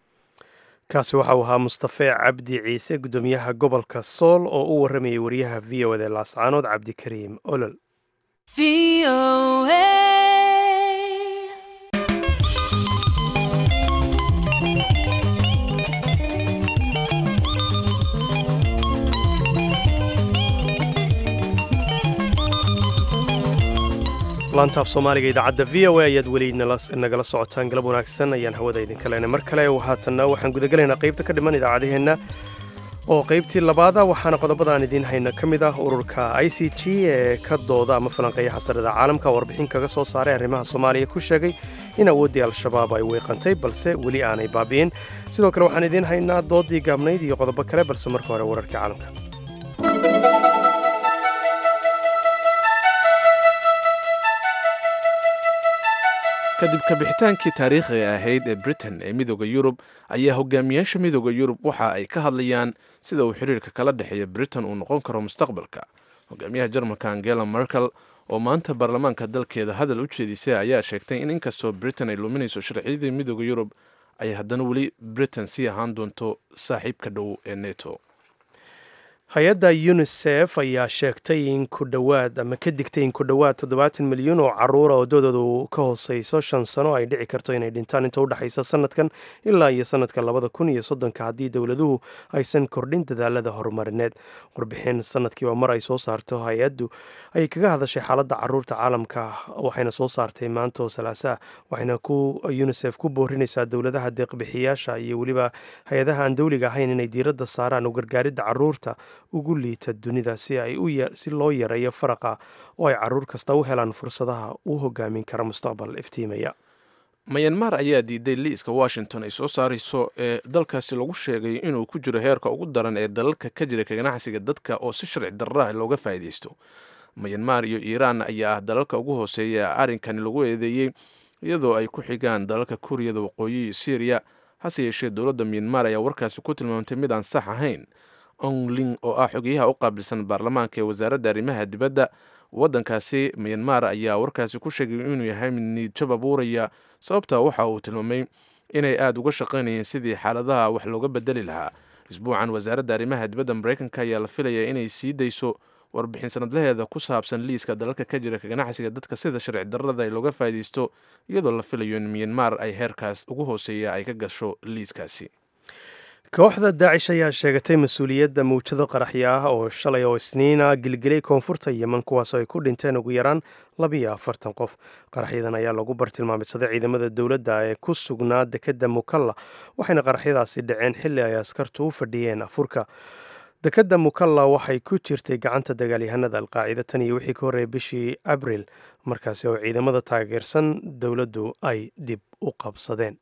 kaasi waxa uu ahaa mustafe cabdi ciise guddoomiyaha gobolka sool oo u waramayay wariyaha v o d laascaanood cabdikariim olol laantaaf soomaaliga idaacadda v o a ayaad weli nagala socotaan galab wanaagsan ayaan hawada idinka leenay mar kale haatanna waxaan gudagelaynaa qaybta ka dhiman idaacadaheenna oo qaybtii labaada waxaana qodobadaan idiin hayna ka mid ah ururka i c g ee ka dooda ama falanqeeya xasarada caalamka warbixin kaga soo saaray arrimaha soomaaliya ku sheegay in awooddii al-shabaab ay weeqantay balse weli aanay baabi'in sidoo kale waxaan idiin haynaa doodii gaabnayd iyo qodobo kale balse marka hore wararkii caalamka kadib kabixitaankii taariikhiga ahayd ee britain ee midooda yurub ayaa hogaamiyaasha midooda yurub waxa ay ka hadlayaan sida uu xiriirka kala dhexeeya britain uu noqon karo mustaqbalka hogaamiyaha jarmalka angela merkel oo maanta baarlamaanka dalkeeda hadal u jeedisay ayaa sheegtay in inkastoo britain ay luminayso sharciyadii midooda yurub ay haddana weli britain sii ahaan doonto saaxiibka dhow ee neto hay-adda unisef ayaa sheegtay in ku dhowaad ama ka digtay in ku dhowaad toddobaatan milyan oo caruura oo doodoodu ka hooseyso shan sano ay dhici karto inay dhintaan inta udhexaysa sanadkan ilaa iyo sanadka labada kun iyo soddonka haddii dowladuhu aysan kordhin dadaalada horumarineed warbixin sanadkiiba mar ay soo saarto hay-addu ayay kaga hadashay xaaladda caruurta caalamka waxayna soo saartay maanta oo salaasaa waxayna ku unisef ku boorinaysaa dowladaha deeqbixiyaasha iyo weliba hay-adaha aan dowliga ahayn inay diiradda saaraan u gargaaridda caruurta ugu liita dunida si ay si loo yareeyo faraqa oo ay caruur kasta u helaan fursadaha uu hogaamin kara mustaqbal iftiimaya mayanmar ayaa diiday liiska washington ay soo saarayso ee dalkaasi lagu sheegay inuu ku jiro heerka ugu daran ee dalalka ka jira ka ganacsiga dadka oo si sharci darraah looga faa'iidaysto mayanmar iyo iiraan ayaa ah dalalka ugu hooseeya arrinkani lagu eedeeyey iyadoo ay ku xigaan dalalka kuuriyada waqooyi iyo syriya hase yeeshee dowladda myanmar ayaa warkaasi ku tilmaamtay mid aan sax ahayn ongling oo ah xogeyaha u qaabilsan baarlamaanka ee wasaaradda arrimaha dibadda waddankaasi myanmar ayaa warkaasi ku sheegay inuu yahay mid niidjab abuuraya sababta waxa uu tilmaamay inay aada uga shaqaynayeen sidii xaaladaha wax looga bedeli lahaa isbuucan wasaaradda arrimaha dibadda mareykanka ayaa la filayaa inay sii dayso warbixin sanadlaheeda ku saabsan liiska dalalka ka jira ka ganacsiga dadka sida sharci darrada ay looga faa'iidaysto iyadoo la filayo in myanmar ay heerkaas ugu hooseeya ay ka gasho liiskaasi kooxda daacish ayaa sheegatay mas-uuliyadda mawjado qaraxya ah oo shalay oo isniina gilgilay koonfurta yeman kuwaasoo ay ku dhinteen ugu yaraan labiyo afartan qof qaraxyadan ayaa lagu bartilmaamidsaday ciidamada dowladda ee ku sugnaa dekedda mukalla waxayna qaraxyadaasi dhaceen xilli ay askartu u fadhiyeen afurka dekedda mukalla waxay ku jirtay gacanta dagaalyahanada alqaacida tan iyo wixii ka horreeyay bishii abril markaasi oo ciidamada taageersan dowladdu ay dib u qabsadeen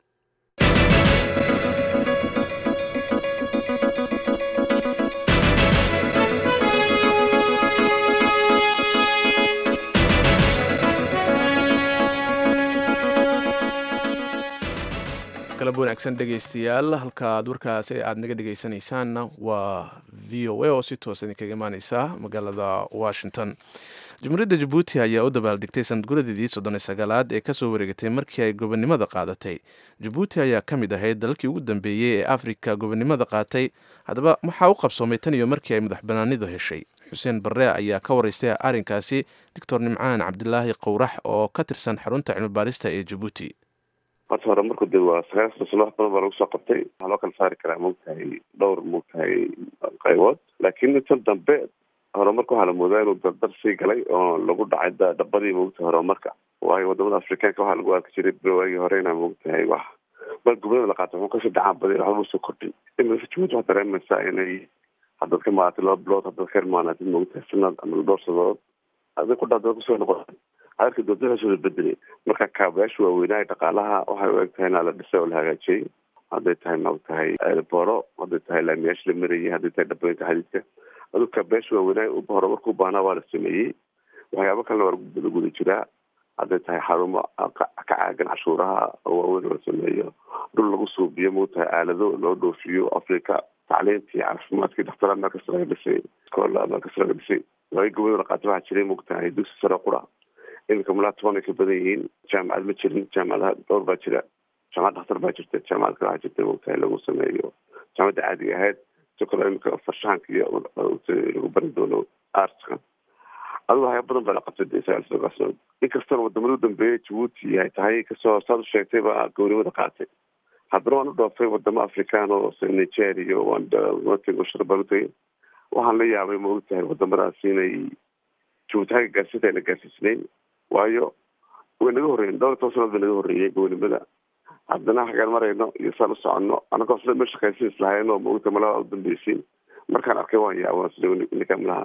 galab wanaagsan dhegaystayaal halka aad warkaasi aad naga dhegaysanaysaanna waa v o a oo si toos idinkaga imaaneysa magaalada washington jumhuuriyadda jabuuti ayaa u dabaaldegtay sanadguradeedii soddon iyo sagaalaad ee kasoo wareegatay markii ay gobonnimada qaadatay jabuuti ayaa ka mid ahayd dalalkii ugu dambeeyey ee afrika gobonnimada qaatay haddaba waxaa u qabsoomay tan iyo markii ay madax banaanidu heshay xuseen barre ayaa ka waraystay arrinkaasi doctor nimcaan cabdilaahi qowrax oo ka tirsan xarunta cilmibaarista ee jabuuti horta hore marku de waa sagaashan sano wax badan baa lagu soo qabtay waxaa loo kala saari karaa maogtahay dhowr maogtahay qaybood laakiin tan dambe horumarka waxaa la moodaa inuu dardar sii galay oo lagu dhacay dhabadii maogtahay horumarka waayo wadamada afrikaanka waxaa lagu arki jiray waagii hore inaa maogtahay wax mar gobonada la qaato wuxuu kasii dhacaan baday waxba usoo kordhin imika jabuuti waxaa dareemaysaa inay haddaad ka maatay laba bilood haddaad ka irmaanaatid maogtahay sanad ama dhowr sadood adig ku dhadada kusoo noqon arki doonta soo bedelay marka kaabayaasha waaweynaa dhaqaalaha waxay u eg tahay inaa la dhisay oo la hagaajiyey hadday tahay maogtahay airbooro hadday tahay laamiyaasha la marayay hadday tahay dhabeynta xadiidka adu kaabayaasha waaweynaa horumarka u baahnaa waa la sameeyey waxyaabo kalena waa la guda jiraa hadday tahay xarumo ka caagan cashuuraha oo waaweyn oo la sameeyo dhul lagu suubiyo maogtahay aalado loo dhoofiyo africa tacliintii caafimaadkii dhaktara meel kasta laga dhisay iskoola meel kasta laga dhisay waagi gobada la qaatay waxaa jiray maogtahay dugsi sare qura iminka malaa toban ay ka badan yihiin jaamacad ma jirin jaamacadaha dhowr baa jira jaamacad dhakhtar baa jirta jaamacad kale waxaa jirta maogtahay lagu sameeyo jaamacadda caadiga ahayd si kaloo iminka farshaxanka iyo lagu bari doono artska adigu waxyaa badan baa la qabtay de sagaal inkastana wadamada u dambeeyay jabuuti ay tahay kasoo saad u sheegtay baa gownimada qaatay haddana waan u dhoofay wadamo afrikaan oo nigeria waan shar baan utagay waxaan la yaabay ma ogtahay wadamadaas inay jabuuti xagga gaarsiinta ayna gaarsiisnayn waayo way naga horreeyen dhowr iyo toban sanad bay naga horreeyey gownimada haddana xagaan marayno iyo saan u soconno anagoo sida meesha shaqaysiin islahayn oo maogta malaha u dambeysiin markaan arkay waan yaabaa sida ninka malaha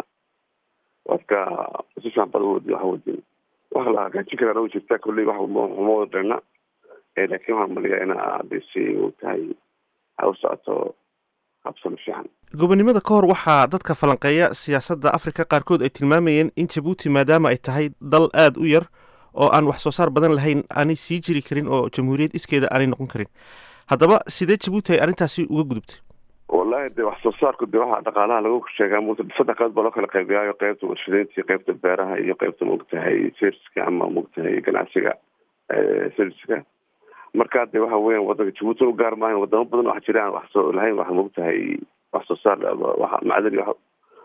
wadka si fiican bad uwadi waxa wadin waxa la hagaajin karaa u jirta kolley wax uma wada dheena laakiin waxaan maliyaa ina hadday si maogtahay ha u socoto habsano fiican gobonnimada ka hor waxaa dadka falanqeeya siyaasadda afrika qaarkood ay tilmaamayeen in jabuuti maadaama ay tahay dal aada u yar oo aan wax soo saar badan lahayn aanay sii jiri karin oo jamhuuriyad iskeeda aanay noqon karin haddaba sidee jabuuti ay arrintaasi uga gudubtay wallahi de wax soo saarku de waxaa dhaqaalaha lagu sheegaa m saddex qayb baa loo kala qaybiyaayo qaybta warshadeynta iyo qaybta beeraha iyo qaybta maogtahay serviska ama maogtahay ganacsiga serviska marka de waxa weeyaan wadanka jabuuti u gaar maahan wadamo badan waxa jira aan wax soo lahayn wax maogtahay wax soo saar wax macdani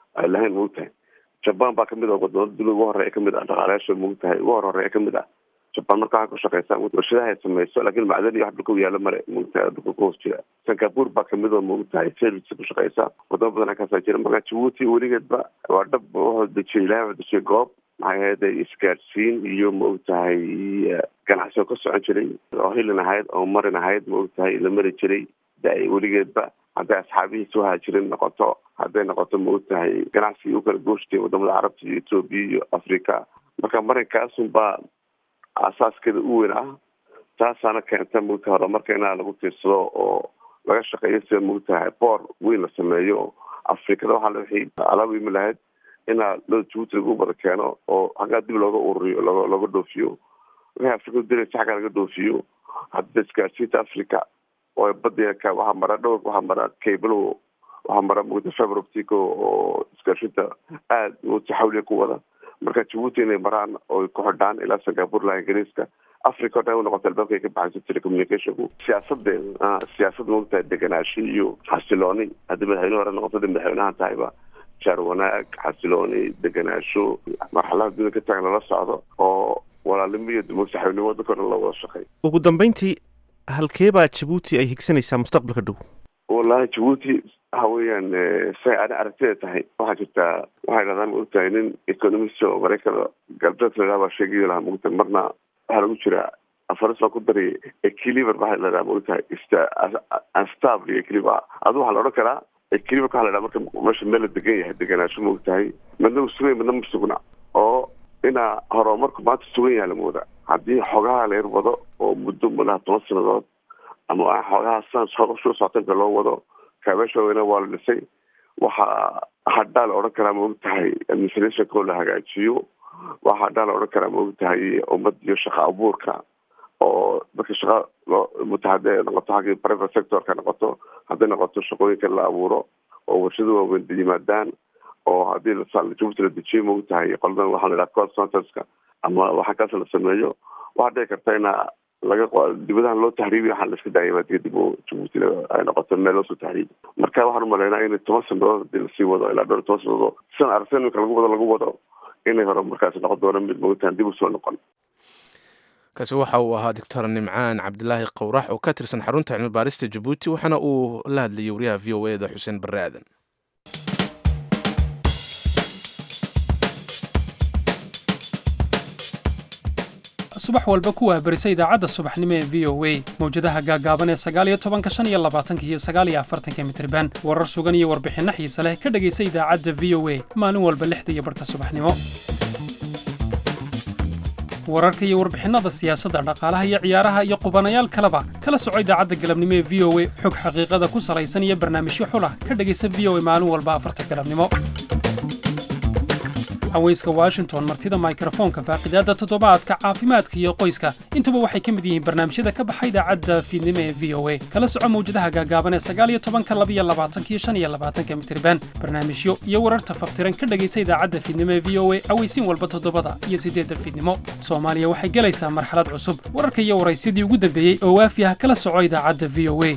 ay lahayn maogtahay jaban baa kamid ah wadamada dunida ugu horeeya kamid ah dhaqaalayaasha maogtahay ugu hor horeeya kamid ah jaban marka waxay ku shaqeysaa warshadaha ay sameyso lakin macdan iyo wax dhulka u yaalo male maogtahay dhulka ku hoos jira singapore baa kamid oo maogtahay service ku shaqeysa wadamo badan kaasaa jira marka jabuuti weligeedba waa dhab wuxuu dejiyay ilahay wuxuu dejiyay goob maxay ahayd isgaadhsiin iyo maogtahay ganacsi oo ka socon jiray oo hilin ahayd oo marin ahayd maogtahay la mari jiray da weligeedba hadday asxaabihiisa uhaajirin noqoto hadday noqoto maogtahay ganacsigii u kala gooshtiya wadamada carabta iyo etoobiya iyo africa marka marinkaasunbaa asaaskeeda u weyn ah taasaana keenta maogtahay horumarka inaa lagu tiirsado oo laga shaqeeyo sida maogtahay boor weyn la sameeyo afrikada waxaa wixii alaab imi lahayd inaa loo jabuuti lagu wada keeno oo xaggaa dib looga ururiyo loo looga dhoofiyo wixii afrikadu diraysa xaggaa laga dhoofiyo hadda isgaarsiinta africa oo badiaka waxaa mara dhowr waxaa mara cablo waxaa mara mugda fiber optico oo isgaarsiinta aada mugta xawliga ku wada marka jabuuti inay maraan oo ku xidhaan ilaa singapore ilaa ingiriiska africa o dhan u noqota albaabka ay ka baxayso telecommunicationku siyaasadeeda siyaasad maogtahay deganaashi iyo xasilooni haddii madaxweyne hore noqoto hadii madaxweynahan tahayba jaar wanaag xasilooni deganaasho marxalada dunida ka taagan lala socdo oo walaalnimo iyo mugsaxawnimo waddanka o dhan loo wada shaqey ugu dambeyntii halkee baa jabuuti ay higsanaysaa mustaqbalka dhow wallahi jabuuti waxa weeyaan say ani aragtida tahay waxaa jirtaa waxay dhahdaan maogtahay nin economist oo maraykan galbeedka lahaa baa sheegayo lahaa maogtahay marna waxaa lagu jiraa afaris baa ku daraya equiliber waxaa la dhahaa maogtahay unstable iyo equiliber adu waxaa la odhan karaa equiliberka waxa la dhaha marka meesha meel la degan yahay deganaansho maogtahay midna uu sugan midna ma sugna oo inaa horumarku maanta sugan yahay lamooda haddii xogaha la yar wado oo muddo malaha toban sanadood ama xoogaha sans soo soctanka loo wado kaabeesha weyna waa la dhisay waxaa hadhaa la odhan karaa maogtahay administrationko la hagaajiyo waxaa hadhaa la odhan karaa maogtahay ummad iyo shaqa abuurka oo dadka shaqa loo muta hadday noqoto xaggii private sectorka noqoto hadday noqoto shaqooyinka la abuuro oo warshada waaweyn yimaadaan oo haddii jabuuti la dejiyo maogtahay qoladan waxaa la dhaha call centerska ama waxa kaas la sameeyo waxaa dhici karta ina laga dibadahan loo tahriibiyo waxaa la iska daaya maadiga dib u jabuuti ay noqoto meel loosoo tahriibi marka waxaan umaleynaa in toban sanadood hadii lasii wado ilaa dhowr toban sanadood sidan aragtida imika lagu wado lagu wado inay hore markaasi noqon doono mid maogtahan dib usoo noqon kaasi waxa uu ahaa doctor nimcaan cabdilaahi qowrax oo ka tirsan xarunta cilmi baarista jabuuti waxaana uu la hadlayay wariyaha v o eda xuseen barre aadan subax walba ku waabarisa idaacadda subaxnimo ee v o a mawjadaha gaagaaban ee sagaaliyo tobanka shan iyo labaatanka iyo sagaaliyo afartanka mitriban warar sugan iyo warbixinno xiise leh ka dhegaysa idaacadda v o a maalin walba lixda iyo barhka subaxnimo wararka iyo warbixinnada siyaasadda dhaqaalaha iyo ciyaaraha iyo qubanayaal kaleba kala soco idaacadda galabnimo ee v o a xog xaqiiqada ku salaysan iyo barnaamijyo xulah ka dhegaysa v o a maalin walba afarta galabnimo haweyska washington martida mikrofoonka faaqidaadda toddobaadka caafimaadka iyo qoyska intuba waxay ka mid yihiin barnaamijyada ka baxa idaacadda fiidnimo ee v o a kala soco mawjadaha gaagaaban ee sagaaliyo tobanka labiyo labaatanka iyo shan iyo labaatanka mitriban barnaamijyo iyo wararta faftiran ka dhegaysa idaacadda fiidnimo ee v o a aweysiin walba toddobada iyo siddeedda fiidnimo soomaaliya waxay gelaysaa marxalad cusub wararka iyo waraysyadii ugu dambeeyey oo waafi ah kala soco idaacadda v o a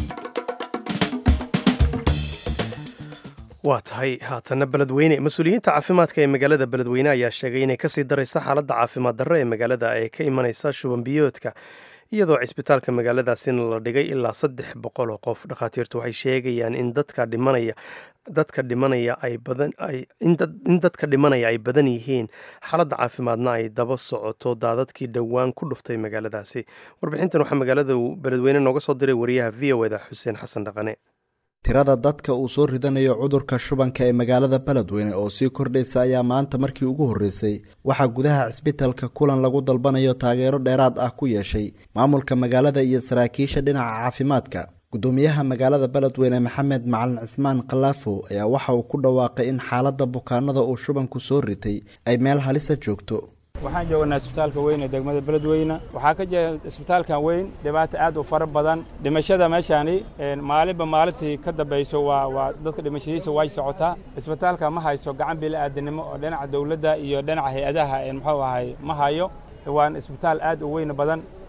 waa tahay haatanna beledweyne mas-uuliyiinta caafimaadka ee magaalada beledweyne ayaa sheegay inay kasii daraysa xaaladda caafimaad darro ee magaalada ee ka imanaysa shubanbiyoodka iyadoo cisbitaalka magaaladaasina la dhigay ilaa saddex boqol oo qof dhakhaatiirtu waxay sheegayaan in dadka dhimanaya dadka dhimanaya ay badan ay in dadka dhimanaya ay badan yihiin xaaladda caafimaadna ay daba socoto daadadkii dhowaan ku dhuftay magaaladaasi warbixintan waxaa magaalada beledweyne nooga soo diray wariyaha v o eda xuseen xasan dhaqane tirada dadka uu soo ridanayo cudurka shubanka ee magaalada beledweyne oo sii kordhaysa ayaa maanta markii ugu horreysay waxaa gudaha cisbitalka kulan lagu dalbanayo taageero dheeraad ah ku yeeshay maamulka magaalada iyo saraakiisha dhinaca caafimaadka gudoomiyaha magaalada beledweyne maxamed macalin cismaan khalaafo ayaa waxa uu ku dhawaaqay in xaaladda bukaanada uu shubanku soo ritay ay meel halisa joogto waxaan joognaa isbitaalka weyn ee degmada beledweyne waxaa ka jira isbitaalkan weyn dhibaato aad u fara badan dhimashada meeshaani maalinba maalintii ka dambayso waa waa dadka dhimashadiisa way socotaa isbitaalka ma hayso gacan bili-aadanimo oo dhinaca dowladda iyo dhinaca hay-adaha muxuu ahay ma hayo waan isbitaal aad u weyn badan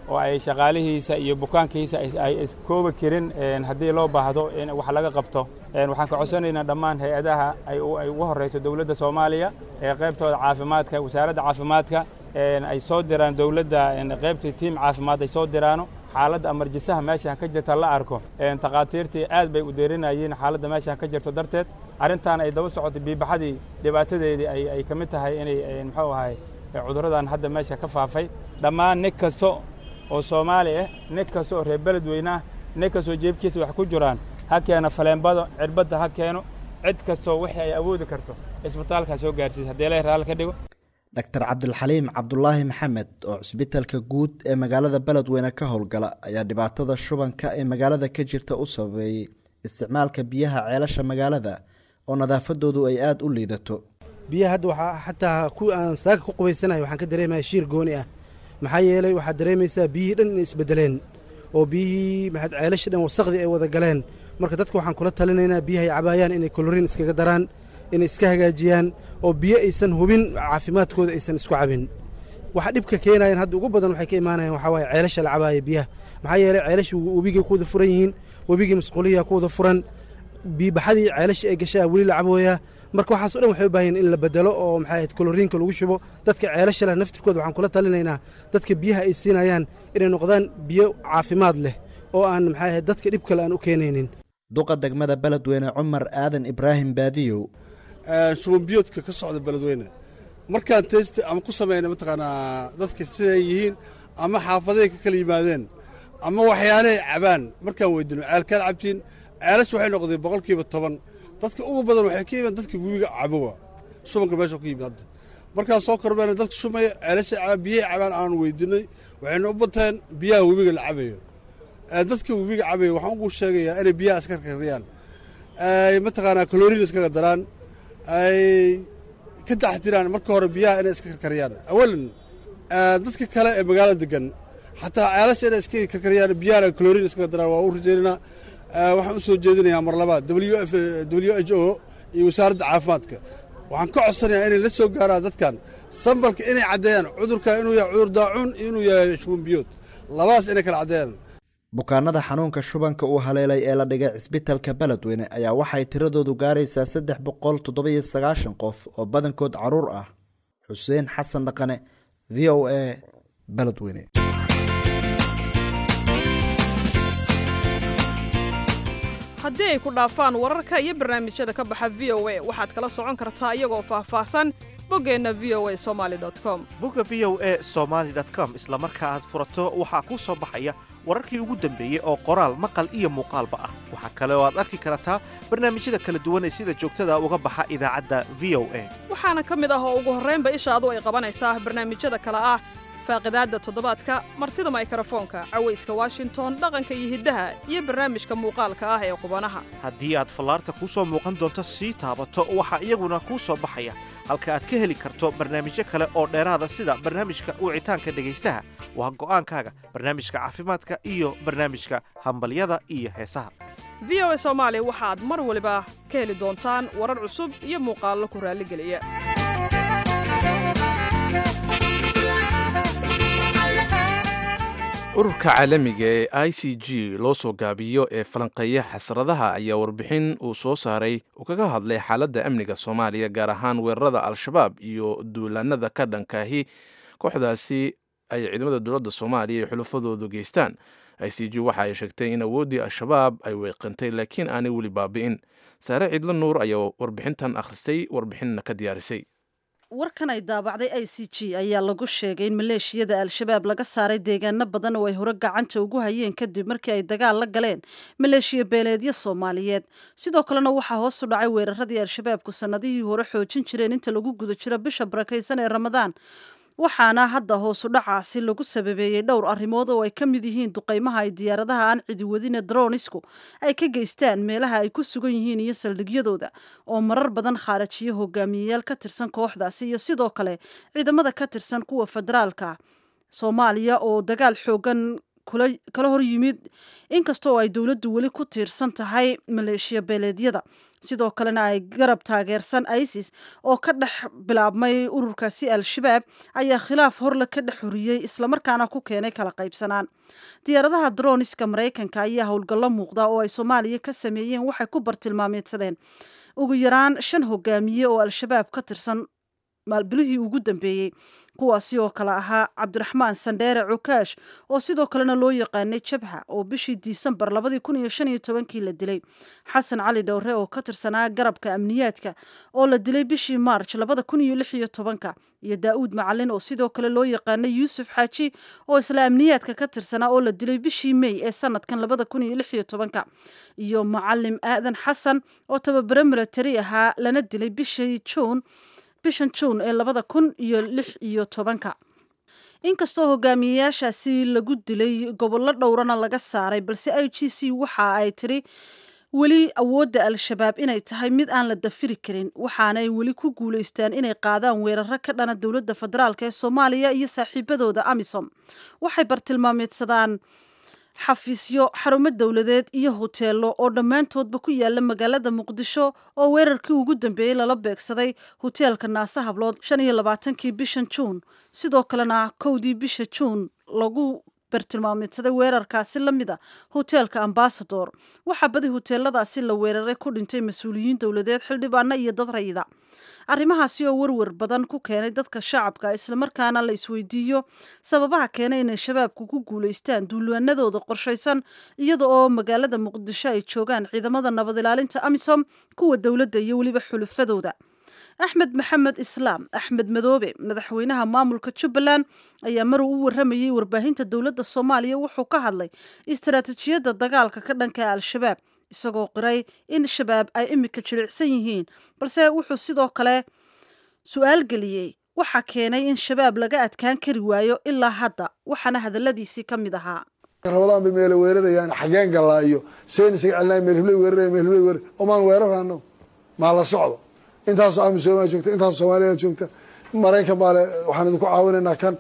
oo ay shaqaalihiisa iyo bukaankiisa ay iskoobi karin haddii loo baahdo in wax laga qabto waxaan ka codsanaynaa dhammaan hay-adaha ay ugu horreyso dowladda soomaaliya ee qaybtooda caafimaadka wasaaradda caafimaadka ay soo diraan dowladda qaybtii tiim caafimaad ay soo diraano xaaladda amarjisaha meeshaan ka jirta la arko takhaatiirtii aad bay u deerinayeen xaaladda meeshaan ka jirto darteed arrintan ay daba socotay biibaxadii dhibaatadeedii ay ka mid tahay inay muxuu ahay cudurradan hadda meesha ka faafay dhammaan nin kasta oo soomaali ah nin kasta oo reer beledweyne ah nin kastoo jeebkiisa wax ku jiraan ha keeno faleenbado cirbadda ha keeno cid kastoo wixii ay awoodi karto isbitaalkaa soo gaarsiisa haddii ilahay raalli ka dhigo dr cabdilxaliim cabdulaahi maxamed oo cusbitalka guud ee magaalada beledweyne ka howlgala ayaa dhibaatada shubanka ee magaalada ka jirta u sababeeyey isticmaalka biyaha ceelasha magaalada oo nadaafadoodu ay aada u liidato biyaha hadda waxaa xataa kuwii aan saaka ku qubaysanahay waxaan ka dareemaya shiir gooni ah maxaa yeelay waxaad dareemaysaa biyihii dhan inay isbedeleen oo biyihii maxaad ceelasha dhan wasaqdii ay wada galeen marka dadka waxaan kula talinaynaa biyaha ay cabaayaan inay koloriin iskaga daraan inay iska hagaajiyaan oo biyo aysan hubin caafimaadkooda aysan isku cabin waxa dhibka keenayaan hadda ugu badan waxay ka imaanayaan waxaa waaye ceelasha la cabaaya biyaha maxaa yeelay ceelasha webigay ku wada furan yihiin webigii masquuliyaa ku wada furan biibaxadii ceelasha ay gashaa weli la cabooyaa marka waxaaso dhan waxay u baahan in la bedelo oo maxay ahayd koloriinka lagu shubo dadka ceelasha leh naftirkooda waxaan kula talinaynaa dadka biyaha ay siinayaan inay noqdaan biyo caafimaad leh oo aan maxay ahayd dadka dhib kale aan u keenaynin duqa degmada beledweyne cumar aadan ibraahim baadiyow shubanbiyoodka ka socda beledweyne markaan test ama ku samayna mataqaanaa dadka siday yihiin ama xaafaday ka kala yimaadeen ama waxyaalahay cabaan markaan weydino ceelkaan cabtiin ceelash waxay noqdeen boqolkiiba toban dadka ugu badan waxay ka yimaadeen dadka webiga cabowa shubanka meesha ku yimid hadda markaan soo kormeena dadka shumaya ceelasha cabaan biyahay cabaan aan weydinay waxayna u bateen biyaha webiga la cabayo dadka webiga cabaya waxaan ugu sheegayaa inay biyaha iska karkariyaan ay mataqaanaa kaloriin iskaga daraan ay ka taxdiraan marka hore biyaha inay iska karkariyaan awalan dadka kale ee magaalada degan xataa ceelasha inay iska karkariyaan biyahana kaloriin iskaga daraan waa u rajaynaynaa waxaan u soo jeedinayaa mar labaad w f w h o iyo wasaaradda caafimaadka waxaan ka codsanayaa inay la soo gaaraan dadkan sambalka inay caddeeyaan cudurka inuu yahay cudur daacuun iyo inuu yahay shubanbiyood labadaas inay kala caddeeyaan bukaanada xanuunka shubanka uu haleelay ee la dhigay cisbitalka beledweyne ayaa waxay tiradoodu gaaraysaa saddex boqol toddobiyo sagaashan qof oo badankood caruur ah xuseen xasan dhaqane v o a beledweyne haddii ay ku dhaafaan wararka iyo barnaamijyada ka baxa v o a waxaad kala socon kartaa iyagoo faahfaahsan boggeenna v o a somaali com bogga v o a somaali com isla marka aad furato waxaa kuu soo baxaya wararkii ugu dambeeyey oo qoraal maqal iyo muuqaalba ah waxaa kale oo aad arki kartaa barnaamijyada kala duwan ee sida joogtada uga baxa idaacadda v o a waxaana ka mid ah oo ugu horraynba ishaadu ay qabanaysaa barnaamijyada kale ah faaqidaadda toddobaadka martida maykrofoonka cawayska washington dhaqanka iyo hiddaha iyo barnaamijka muuqaalka ah ee qubanaha haddii aad fallaarta kuu soo muuqan doonto sii taabato waxaa iyaguna kuu soo baxaya halka aad ka heli karto barnaamijyo kale oo dheeraada sida barnaamijka wicitaanka dhegaystaha waa go'aankaaga barnaamijka caafimaadka iyo barnaamijka hambalyada iyo heesaha v o a soomaali waxaad mar waliba ka heli doontaan warar cusub iyo muuqaallo ku raalligeliya ururka caalamiga ee i c g loo soo gaabiyo ee falanqeeya xasradaha ayaa warbixin uu soo saaray uu kaga hadlay xaaladda amniga soomaaliya gaar ahaan weerarada al-shabaab iyo duulaanada ka dhankaahi kooxdaasi ay ciidamada dowladda soomaaliya iyo xulafadoodu geystaan i c g waxa ay sheegtay in awooddii al-shabaab ay weeqantay laakiin aanay weli baabi'in saare ciidlo nuur ayaa warbixintan akhristay warbixinna ka diyaarisay warkan ay daabacday i c g ayaa lagu sheegay in maleeshiyada al-shabaab laga saaray deegaano badan oo ay hore gacanta ugu hayeen kadib markii ay dagaal la galeen maleeshiya beeleedyo soomaaliyeed sidoo kalena waxaa hoos u dhacay weeraradii al-shabaabku sannadihii hore xoojin jireen inta lagu guda jiro bisha barakaysan ee ramadaan waxaana hadda hoosu dhacaasi lagu sababeeyey dhowr arrimood oo ay ka mid yihiin duqaymaha ay diyaaradaha aan cidiwadine dronisku ay ka geystaan meelaha ay ku sugan yihiin iyo saldhigyadooda oo marar badan khaarajiyo hogaamiyeyaal ka tirsan kooxdaasi iyo sidoo kale ciidamada ka tirsan kuwa federaalka soomaaliya oo dagaal xoogan kala hor yimid inkastoo ay dowladdu weli ku tiirsan tahay maleeshiya beeleedyada sidoo kalena ay garab taageersan isis oo ka dhex bilaabmay ururkaasi al-shabaab ayaa khilaaf horle ka dhex horiyey islamarkaana ku keenay kala qaybsanaan diyaaradaha droniska maraykanka ayaa howlgallo muuqda oo ay soomaaliya ka sameeyeen waxay ku bartilmaameedsadeen ugu yaraan shan hogaamiye oo al-shabaab ka tirsan maalbilihii ugu dambeeyey kuwaasi oo kale ahaa cabdiraxmaan sandheere cukaash oo sidoo kalena loo yaqaanay jabha oo bishii disembar labadii kun iyo shan iyo tobankii la dilay xasan cali dhowre oo ka tirsanaa garabka amniyaadka oo la dilay bishii maarj labada kun iyo lix iyo tobanka iyo daa'uud macalin oo sidoo kale loo yaqaanay yuusuf xaaji oo isla amniyaadka ka tirsanaa oo la dilay bishii mey ee sanadkan labada kun iyo lix iyo tobanka iyo macalim aadan xasan oo tababare milatari ahaa lana dilay bishii juun bishan juun ee labada kun iyo lix iyo tobanka inkastoo hogaamiyeyaashaasi lagu dilay gobollo dhowrana laga saaray balse i g c waxa ay tiri weli awoodda al-shabaab inay tahay mid aan la dafiri karin waxaanay weli ku guulaystaan inay qaadaan weeraro ka dhana dowladda federaalk ee soomaaliya iyo saaxiibadooda amisom waxay bartilmaameedsadaan xafiisyo xarumo dowladeed iyo hoteelo oo dhammaantoodba ku yaala magaalada muqdisho oo weerarkii ugu dambeeyey lala beegsaday hoteelka naase hablood shan iyo labaatankii bishan juun sidoo kalena kowdii bisha juun lagu bartilmaameedsaday weerarkaasi la mida hoteelka ambasador waxaa badi hoteeladaasi la weeraray ku dhintay mas-uuliyiin dowladeed xildhibaano iyo dad rayida arrimahaasi oo werwer badan ku keenay dadka shacabka islamarkaana la isweydiiyo sababaha keenay inay shabaabku ku guulaystaan duulaanadooda qorshaysan iyada oo magaalada muqdisho ay joogaan ciidamada nabad ilaalinta amisom kuwa dowladda iyo weliba xulufadooda axmed maxamed islaam axmed madoobe madaxweynaha maamulka jubbaland ayaa mar uu u waramayey warbaahinta dowladda soomaaliya wuxuu ka hadlay istaraatijiyadda dagaalka ka dhanka al-shabaab isagoo qiray in shabaab ay imika jilicsan yihiin balse wuxuu sidoo kale su-aal geliyey waxaa keenay in shabaab laga adkaan kari waayo ilaa hadda waxaana hadaladiisii ka mid ahaa ramadaan bay meela weerarayaan xageen gallaa iyo seen isaga celinaya meel hibley weeraraya meel hibley weerar omaan weerarano maa la socdo intaasoo amisomaa joogta intaasoo soomaaliya joogta maraykan baa le waxaan idinku caawinaynaa kan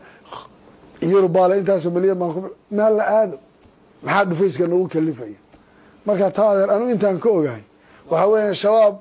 yurub baa le intaasoo milyan baan ku meel la aado maxaa dhufayska nagu kalifaya marka taa adeer anu intaan ka ogahay waxaa weeya shabaab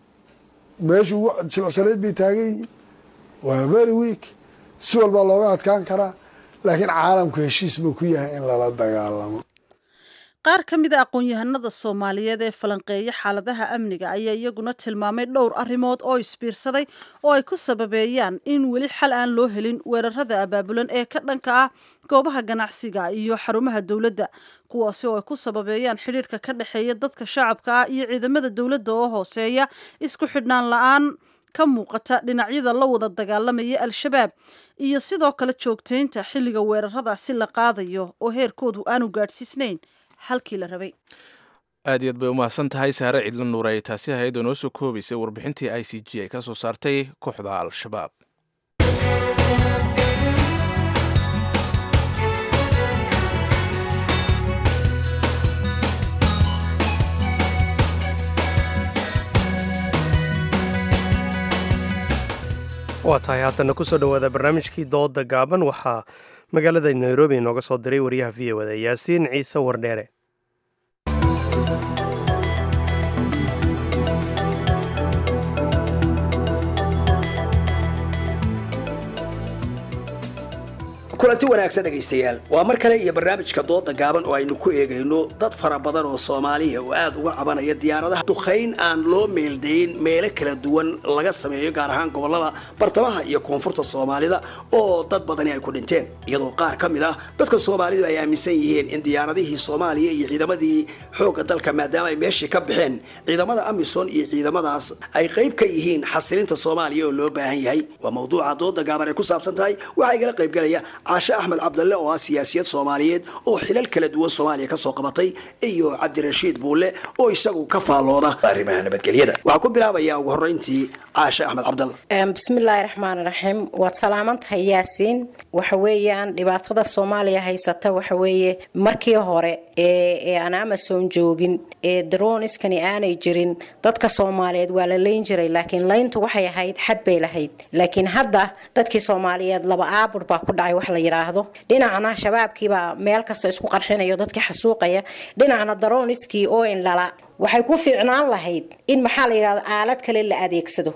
meesha ugu jilicsanayd bay taagan yihiin waa very week si walbaa looga adkaan karaa laakiin caalamku heshiis buu ku yahay in lala dagaalamo qaar ka mid a aqoon-yahanada soomaaliyeed ee falanqeeya xaaladaha amniga ayaa iyaguna tilmaamay dhowr arrimood oo isbiirsaday oo ay ku sababeeyaan in weli xal aan loo helin weerarada abaabulan ee ka dhanka ah goobaha ganacsiga iyo xarumaha dowladda kuwaasi oo ay ku sababeeyaan xidhiirka ka dhexeeya dadka shacabka ah iyo ciidamada dowladda oo hooseeya isku xidhnaan la-aan ka muuqata dhinacyada la wada dagaalamaya al-shabaab iyo sidoo kale joogtaynta xilliga weeraradaasi la qaadayo oo heerkoodu aanu gaadhsiisnayn halkii la rabay aad iyaad bay u mahadsan tahay saare cidlo nuur ay taasi ahayd oo noo soo koobaysay warbixintii i c g ay ka soo saartay kooxda al-shabaab waa tahay haatana kusoo dhowaada barnaamijkii dooda gaaban waxaa magaalada nairobi inooga soo diray wariyaha v o da yaasiin ciise wardheere kulanti wanaagsan dhegaystayaal waa mar kale iyo barnaamijka dooda gaaban oo aynu ku eegayno dad fara badan oo soomaaliya oo aad uga cabanaya diyaaradaha duqayn aan loo meeldayn meelo kala duwan laga sameeyo gaar ahaan gobolada bartamaha iyo koonfurta soomaalida oo dad badani ay ku dhinteen iyadoo qaar ka mid ah dadka soomaalidu ay aaminsan yihiin in diyaaradihii soomaaliya iyo ciidamadii xoogga dalka maadaama ay meeshii ka baxeen ciidamada amisom iyo ciidamadaas ay qayb ka yihiin xasilinta soomaaliya oo loo baahan yahay waa mawduuca dooda gaaban ay ku saabsan tahay waxaa igala qaybgalaya caashe axmed cabdalle oo ah siyaasiyad soomaaliyeed oo xilal kala duwan soomaaliya kasoo qabatay iyo cabdirashiid buulle oo isagu ka faallooda arrimaha nabadgelyada waxaa ku bilaabaya ugu horreyntii caashe axmed cabdalle bismillaahi raxmaan raxiim waad salaaman tahay yaasiin waxa weeyaan dhibaatada soomaaliya haysata waxa weeye markii hore ee aan amason joogin ee daroniskani aanay jirin dadka soomaaliyeed waa la layn jiray laakiin layntu waxay ahayd xad bay lahayd laakiin hadda dadkii soomaaliyeed laba aabur baa ku dhacay wax la yidhaahdo dhinacna shabaabkiibaa meel kasta isku qarxinayo dadkii xasuuqaya dhinacna darooniskii oo indhala waxay ku fiicnaan lahayd in maxaa la yidhahdo aalad kale la adeegsado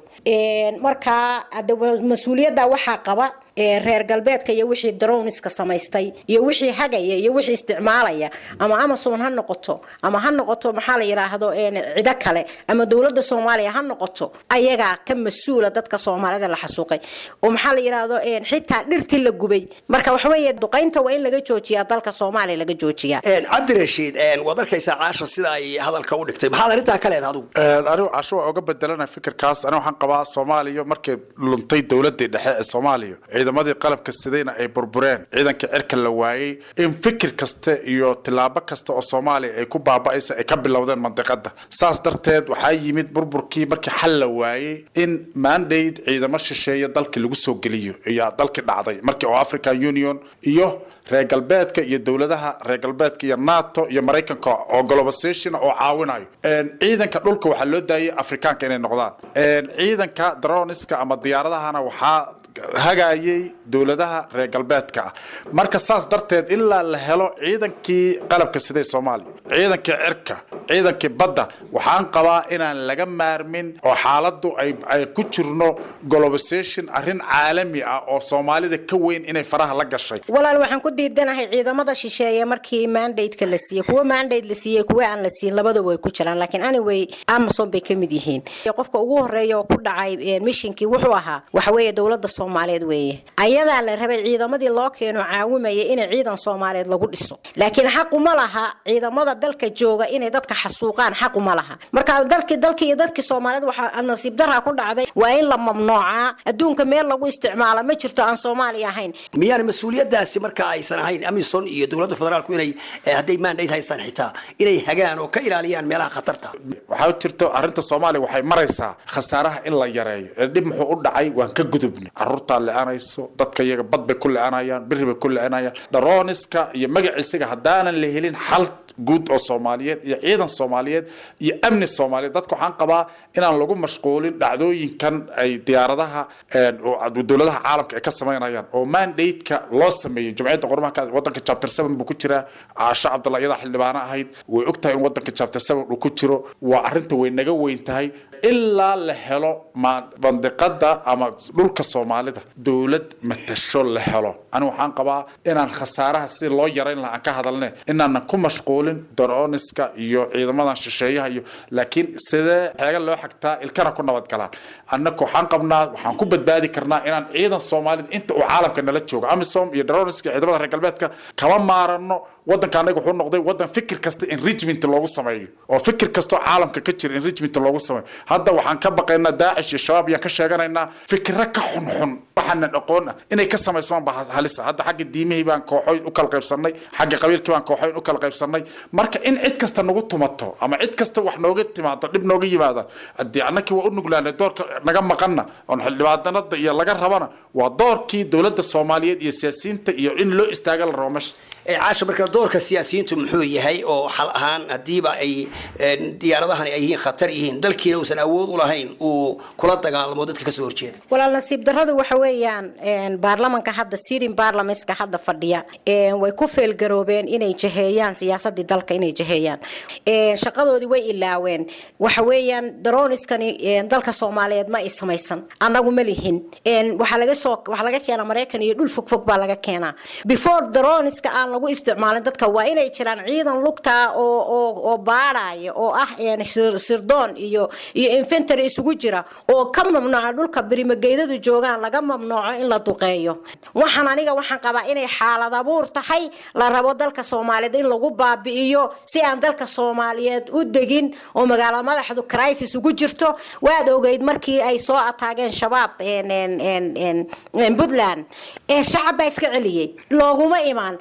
markaa mas-uuliyadda waxaa qaba reer galbeedka iyo wixii darowniska samaystay iyo wixii hagaya iyo wixii isticmaalaya ama amazon ha noqoto ama ha noqoto maxaa la yidhaahdo cido kale ama dowladda soomaaliya ha noqoto ayagaa ka mas-uula dadka soomaalida la xasuuqay oo maxaa la yidhaahdo xitaa dhirtii la gubay marka waxaweeye duqaynta waa in laga joojiyaa dalka soomaaliya laga joojiyaa cabdirashiid waad arkaysaa caasha sida ay hadalka u dhigtay maxaad arrintaa ka leedahay adigu anigu casho waa uga bedelana fikirkaas aniga waxaan qabaa soomaaliya markay luntay dowladii dhexe ee soomaaliya ciidamadii qalabka sidayna ay burbureen ciidanka cirka la waayey in fikir kasta iyo tilaabo kasta oo soomaaliya ay ku baaba'aysa ay ka bilowdeen mandiqada saas darteed waxaa yimid burburkii markii xal la waayey in mandate ciidamo shisheeye dalkii lagu soo geliyo ayaa dalkii dhacday markii oo african union iyo reer galbeedka iyo dowladaha reer galbeedka iyo nato iyo maraykanka oo globalization oo caawinayo ciidanka dhulka waxaa loo daayay afrikaanka inay noqdaan ciidanka droniska ama diyaaradahana waxaa hagayay dowladaha reer galbeedka ah marka saas darteed ilaa la helo ciidankii qalabka siday soomaaliya ciidankii cirka ciidankii badda waxaan qabaa inaan laga maarmin oo xaaladu ay ku jirno globalization arrin caalami ah oo soomaalida ka weyn inay faraha la gashay walaal waxaan ku diidanahay ciidamada shisheeye markii mandate-ka la siiyey kuwa mandate la siiyey kuwa aan la siin labadaba way ku jiraan laakiin anyway amazon bay ka mid yihiin qofka ugu horeeya oo ku dhacay mishinkii wuxuu ahaa waxa weeye dowladda soomaaliyeed weeye ayadaa la rabay ciidamadii loo keeno caawimaya inay ciidan soomaaliyeed lagu dhiso laakiin xaquma laha ciidamada dalka jooga inay dadka xasuuqaan xaquma laha marka dalki dalki iyo dadkii soomaaliyeed waxaa nasiib darra ku dhacday waa in la mamnuucaa adduunka meel lagu isticmaala ma jirto aan soomaaliya ahayn miyaan mas-uuliyadaasi marka aysan ahayn amison iyo dowladda federaalku inay hadday mandate haystaan xitaa inay hagaan oo ka ilaaliyaan meelaha khatarta waxaa jirto arrinta soomaaliya waxay maraysaa khasaaraha in la yareeyo ee dhib muxuu u dhacay waan ka gudubnay caruurtaa le-anayso dadka iyaga bad bay ku le-anayaan biri bay ku le-anayaan daroniska iyo magaciisiga haddaanan la helin xal guud oo soomaaliyeed iyo ciidan soomaaliyeed iyo amni soomaaliyeed dadka waxaan qabaa inaan lagu mashquulin dhacdooyinkan ay diyaaradaha dowladaha caalamka ay ka samaynayaan oo mandate-ka loo sameeyey jumciyadda qormaha wadanka chapter seven buu ku jiraa caasho cabdalla iyadaa xildhibaano ahayd way ogtahay in wadanka chapter seven uu ku jiro waa arrinta way naga weyn tahay ilaa la helo bandiqada ama dhulka soomaalida dowlad matasho la helo ani waxaan qabaa inaan khasaaraha si loo yarayn laha aan ka hadalne inaanan ku mashquulin daroniska iyo ciidamadan shisheeyaha iyo laakiin sidee xeega loo xagtaa ilkana ku nabadgalaan annaka waxaan qabnaa waxaan ku badbaadi karnaa inaan ciidan soomaalida inta uu caalamka nala joogo amisom iyo daroniska iyo ciidamada reer galbeedka kama maarano wadanka anaga wuxuu noqday wadan fikir kasta enrichment loogu sameeyo oo fikir kastoo caalamka ka jira enrichment loogu sameeyo hadda waxaan ka baqaynaa daacish iyo shabaab yaan ka sheeganaynaa fikiro ka xunxun waxaanan aqoon ah inay ka samaysamaan baa halisa hadda xagga diimihii baan kooxoyn u kala qaybsanay xagga qabiilkii baan kooxoyn u kala qaybsanay marka in cid kasta nagu tumato ama cid kasta wax nooga timaado dhib nooga yimaada haddii annakii waa u nuglaanay doorka naga maqanna oon xildhibaadanada iyo laga rabana waa doorkii dowladda soomaaliyeed iyo siyaasiyiinta iyo in loo istaaga la rabo meeshaas caasha marka doorka siyaasiyiintu muxuu yahay oo xal ahaan hadiiba ay diyaaradahani ay yihiin khatar yihiin dalkiina uusan awood u lahayn uu kula dagaalamo dadka kasoo horjeeda walaal nasiib darradu waxa weeyaan baarlamanka hadda sirin baarlamentska hadda fadhiya way ku feelgaroobeen inay jaheeyaan siyaasadii dalka inay jaheeyaan shaqadoodii way ilaaween waxa weeyaan daroniskani dalka soomaaliyeed ma ay samaysan annagu ma lihin waxaa laga soo waxaa laga keenaa maraykan iyo dhul fogfog baa laga keenaa before daroniska aan lagu isticmaalin dadka waa inay jiraan ciidan lugtaa oo oo oo baadhaya oo ah sirdoon iyo iyo infantary isugu jira oo ka mamnuuca dhulka birimageydadu joogaan laga mamnuuco in la duqeeyo waxaan aniga waxaan qabaa inay xaalad abuur tahay la rabo dalka soomaaliyeed in lagu baabi'iyo si aan dalka soomaaliyeed u degin oo magaalada madaxdu crisis ugu jirto waad ogeyd markii ay soo ataageen shabaab puntland shacab baa iska celiyey looguma imaan ama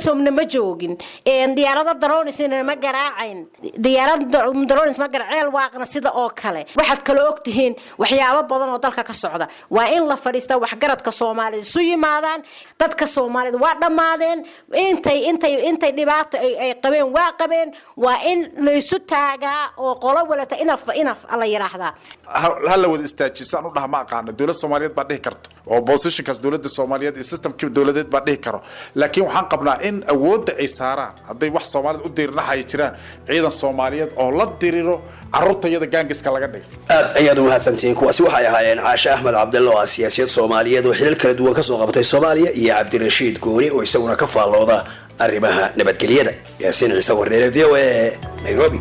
amisomna ma joogin diyaarado daronisna ma garaacayn diyaarad daronis ma garaac ceel waaqna sida oo kale waxaad kale ogtihiin waxyaabo badan oo dalka ka socda waa in la fadhiista waxgaradka soomaalida isu yimaadaan dadka soomaalida waa dhammaadeen intay intay intay dhibaato ay qabeen waa qabeen waa in laysu taagaa oo qolo walata inaf inaf la yiraahdaa ha la wada istaajiso aan u dhaha ma aqaano dowlad soomaaliyeed baa dhihi karto oo positionkaas dowladda soomaaliyeed iyo systemkii dowladeed baa dhihi karo laakiin waxaan qabnaa in awoodda ay saaraan hadday wax soomaalida u dirirnaxaya jiraan ciidan soomaaliyeed oo la diriro carruurta iyada gaangiska laga dhiga aad ayaad u mahadsantihiin kuwaasi waxay ahaayeen caashe axmed cabdille oo ah siyaasiyad soomaaliyeed oo xilal kala duwan kasoo qabatay soomaaliya iyo cabdirashiid gooni oo isaguna ka faallooda arrimaha nabadgelyada yaasiin ciise warneere v o a nairobi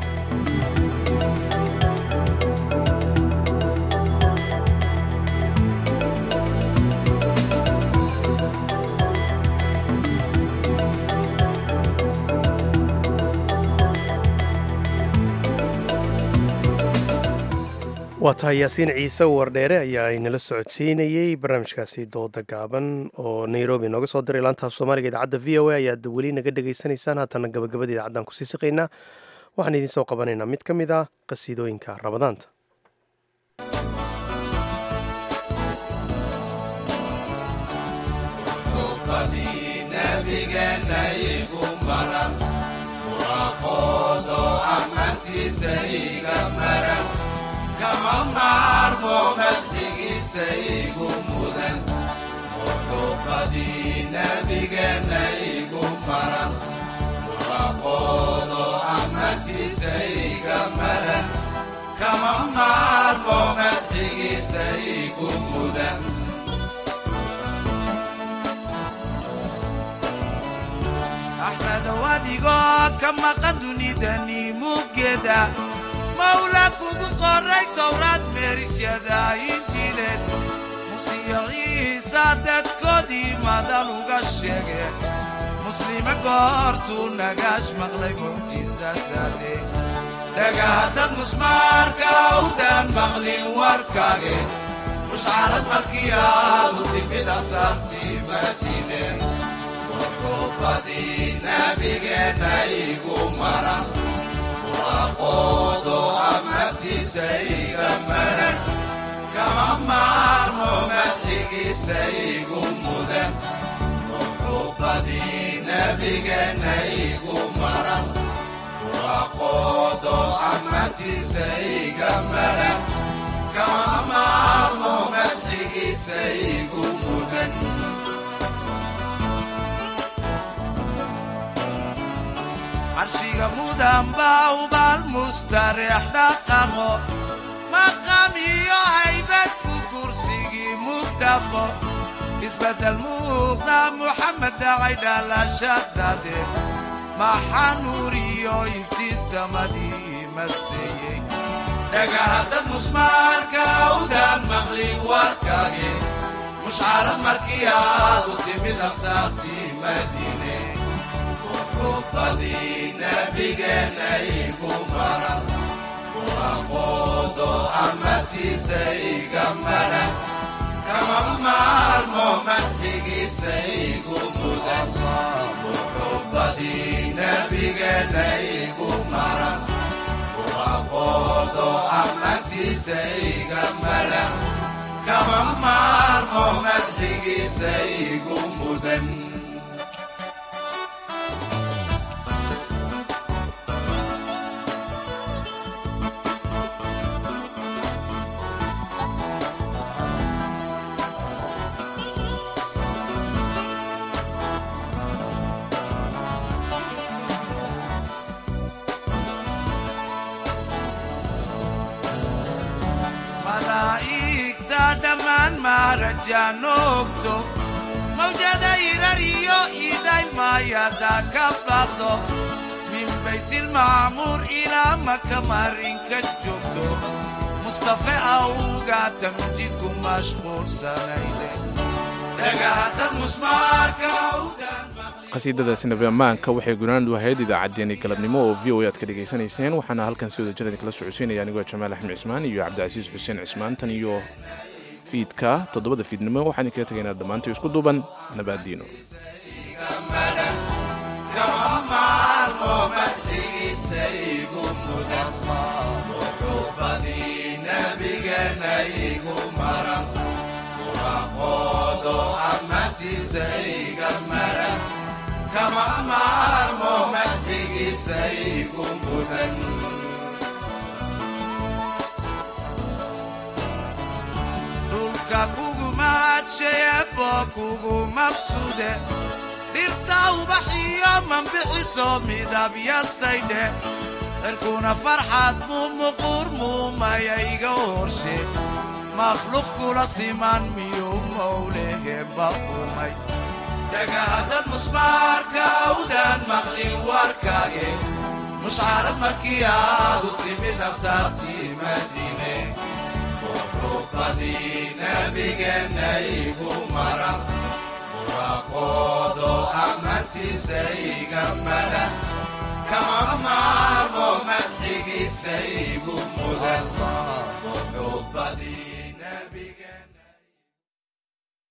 waa tahay yaasiin ciise wardheere ayaa inala socodsiinayey barnaamijkaasi dooda gaaban oo nairobi nooga soo diray laantaaf soomaaliga idaacadda v o a ayaad weli naga dhegaysanaysaan haatana gabagabada idaacaddan kusii siqaynaa waxaan idiin soo qabanaynaa mid ka mid ah qasiidooyinka ramadaanta kama maarmo madxigiisa igu mudan muxuubadii nabigeena igu maran muraqoodo amantiisa iga maran kama maarmo madxigiisa igu mudan axmedow adigoo ka maqan dunidani muggeeda mawla kugu qoray towraad meerisyada injiileed musiyo ciisa dadkoodii madal uga sheegeen muslime goortuu nagaash maqlay mucjisadaade dhagahaddad musmaarka awdaan maqlin warkaage mushcarad markii aadu timid asaartii madiine wuxuubadii nabigeenna igu maran aqoodo amartiisa iga maran kama maarmo madxigiisa igu mudan muxuubadii nabigeenna igu maran aqoodo amartiisa iga maran kama maarmo madxigiisa igu mudan carshiga mudan baa ubaal mustareex dhaqaqo maqam iyo haybad ku kursigii mugdhaqo isbeddel muuqda muxamed dhacay dhalashadade maxaa nuur iyo iftiin samadii maseeyey dhagahaddad musmaarka awdaan maqlin warkage mushcarad markii aadu timid ansaartii madiine muxuubadii nabigeenna igu maran aqoodo amartiisa iga maran kama maarmo madxigiisa igu mudan muxuubadii nabigeenna igu maran aqoodo amartiisa iga maran kama maarmo madxigiisa igu mudan malaa'igta dhammaan maarajaanoogto mawjada irariyo idhaymayada ka baqdo min baytilmacmuur ilaa maka marinka joogto mustafe awga tamjidku mashquulsanayde dhagahaddad musmaarka qasiidadaasi nabi ammaanka waxay gunaandu ahayd idaacaddeenii galabnimo oo v o aad ka dhegaysanayseen waxaana halkan si wada jir idinkala socodsiinaya anigoo jamaal axmed cismaan iyo cabdicasiis xuseen cismaan tan iyo fiidka toddobada fiidnimo waxaan idinkaga tegaynaa dhammaantii isku duuban nabaaddiino kama maalmo madxigiisa igu mudan muxuubadii nabigana igu maran muraqoodo ammaantiisa iga maran kama maalmo madxigiisa igu mudan dhulka kugu mahadsheebo kugu mabsude dhirta ubaxiyo mambixiso midabyasaydhe cirkuna farxad muu muquur muumayayga horshe makhluuq kula siman miyuu mowleheba umay dhagahaddad musmaarka awdaan maqlin warkage mushcarad markii aadu timid ansaartii madiine muxuubadii nabigeenna igu maran muraqoodo ammaantiisa iga madhan kama maarmo madxigiisa igu mudan muxuubadii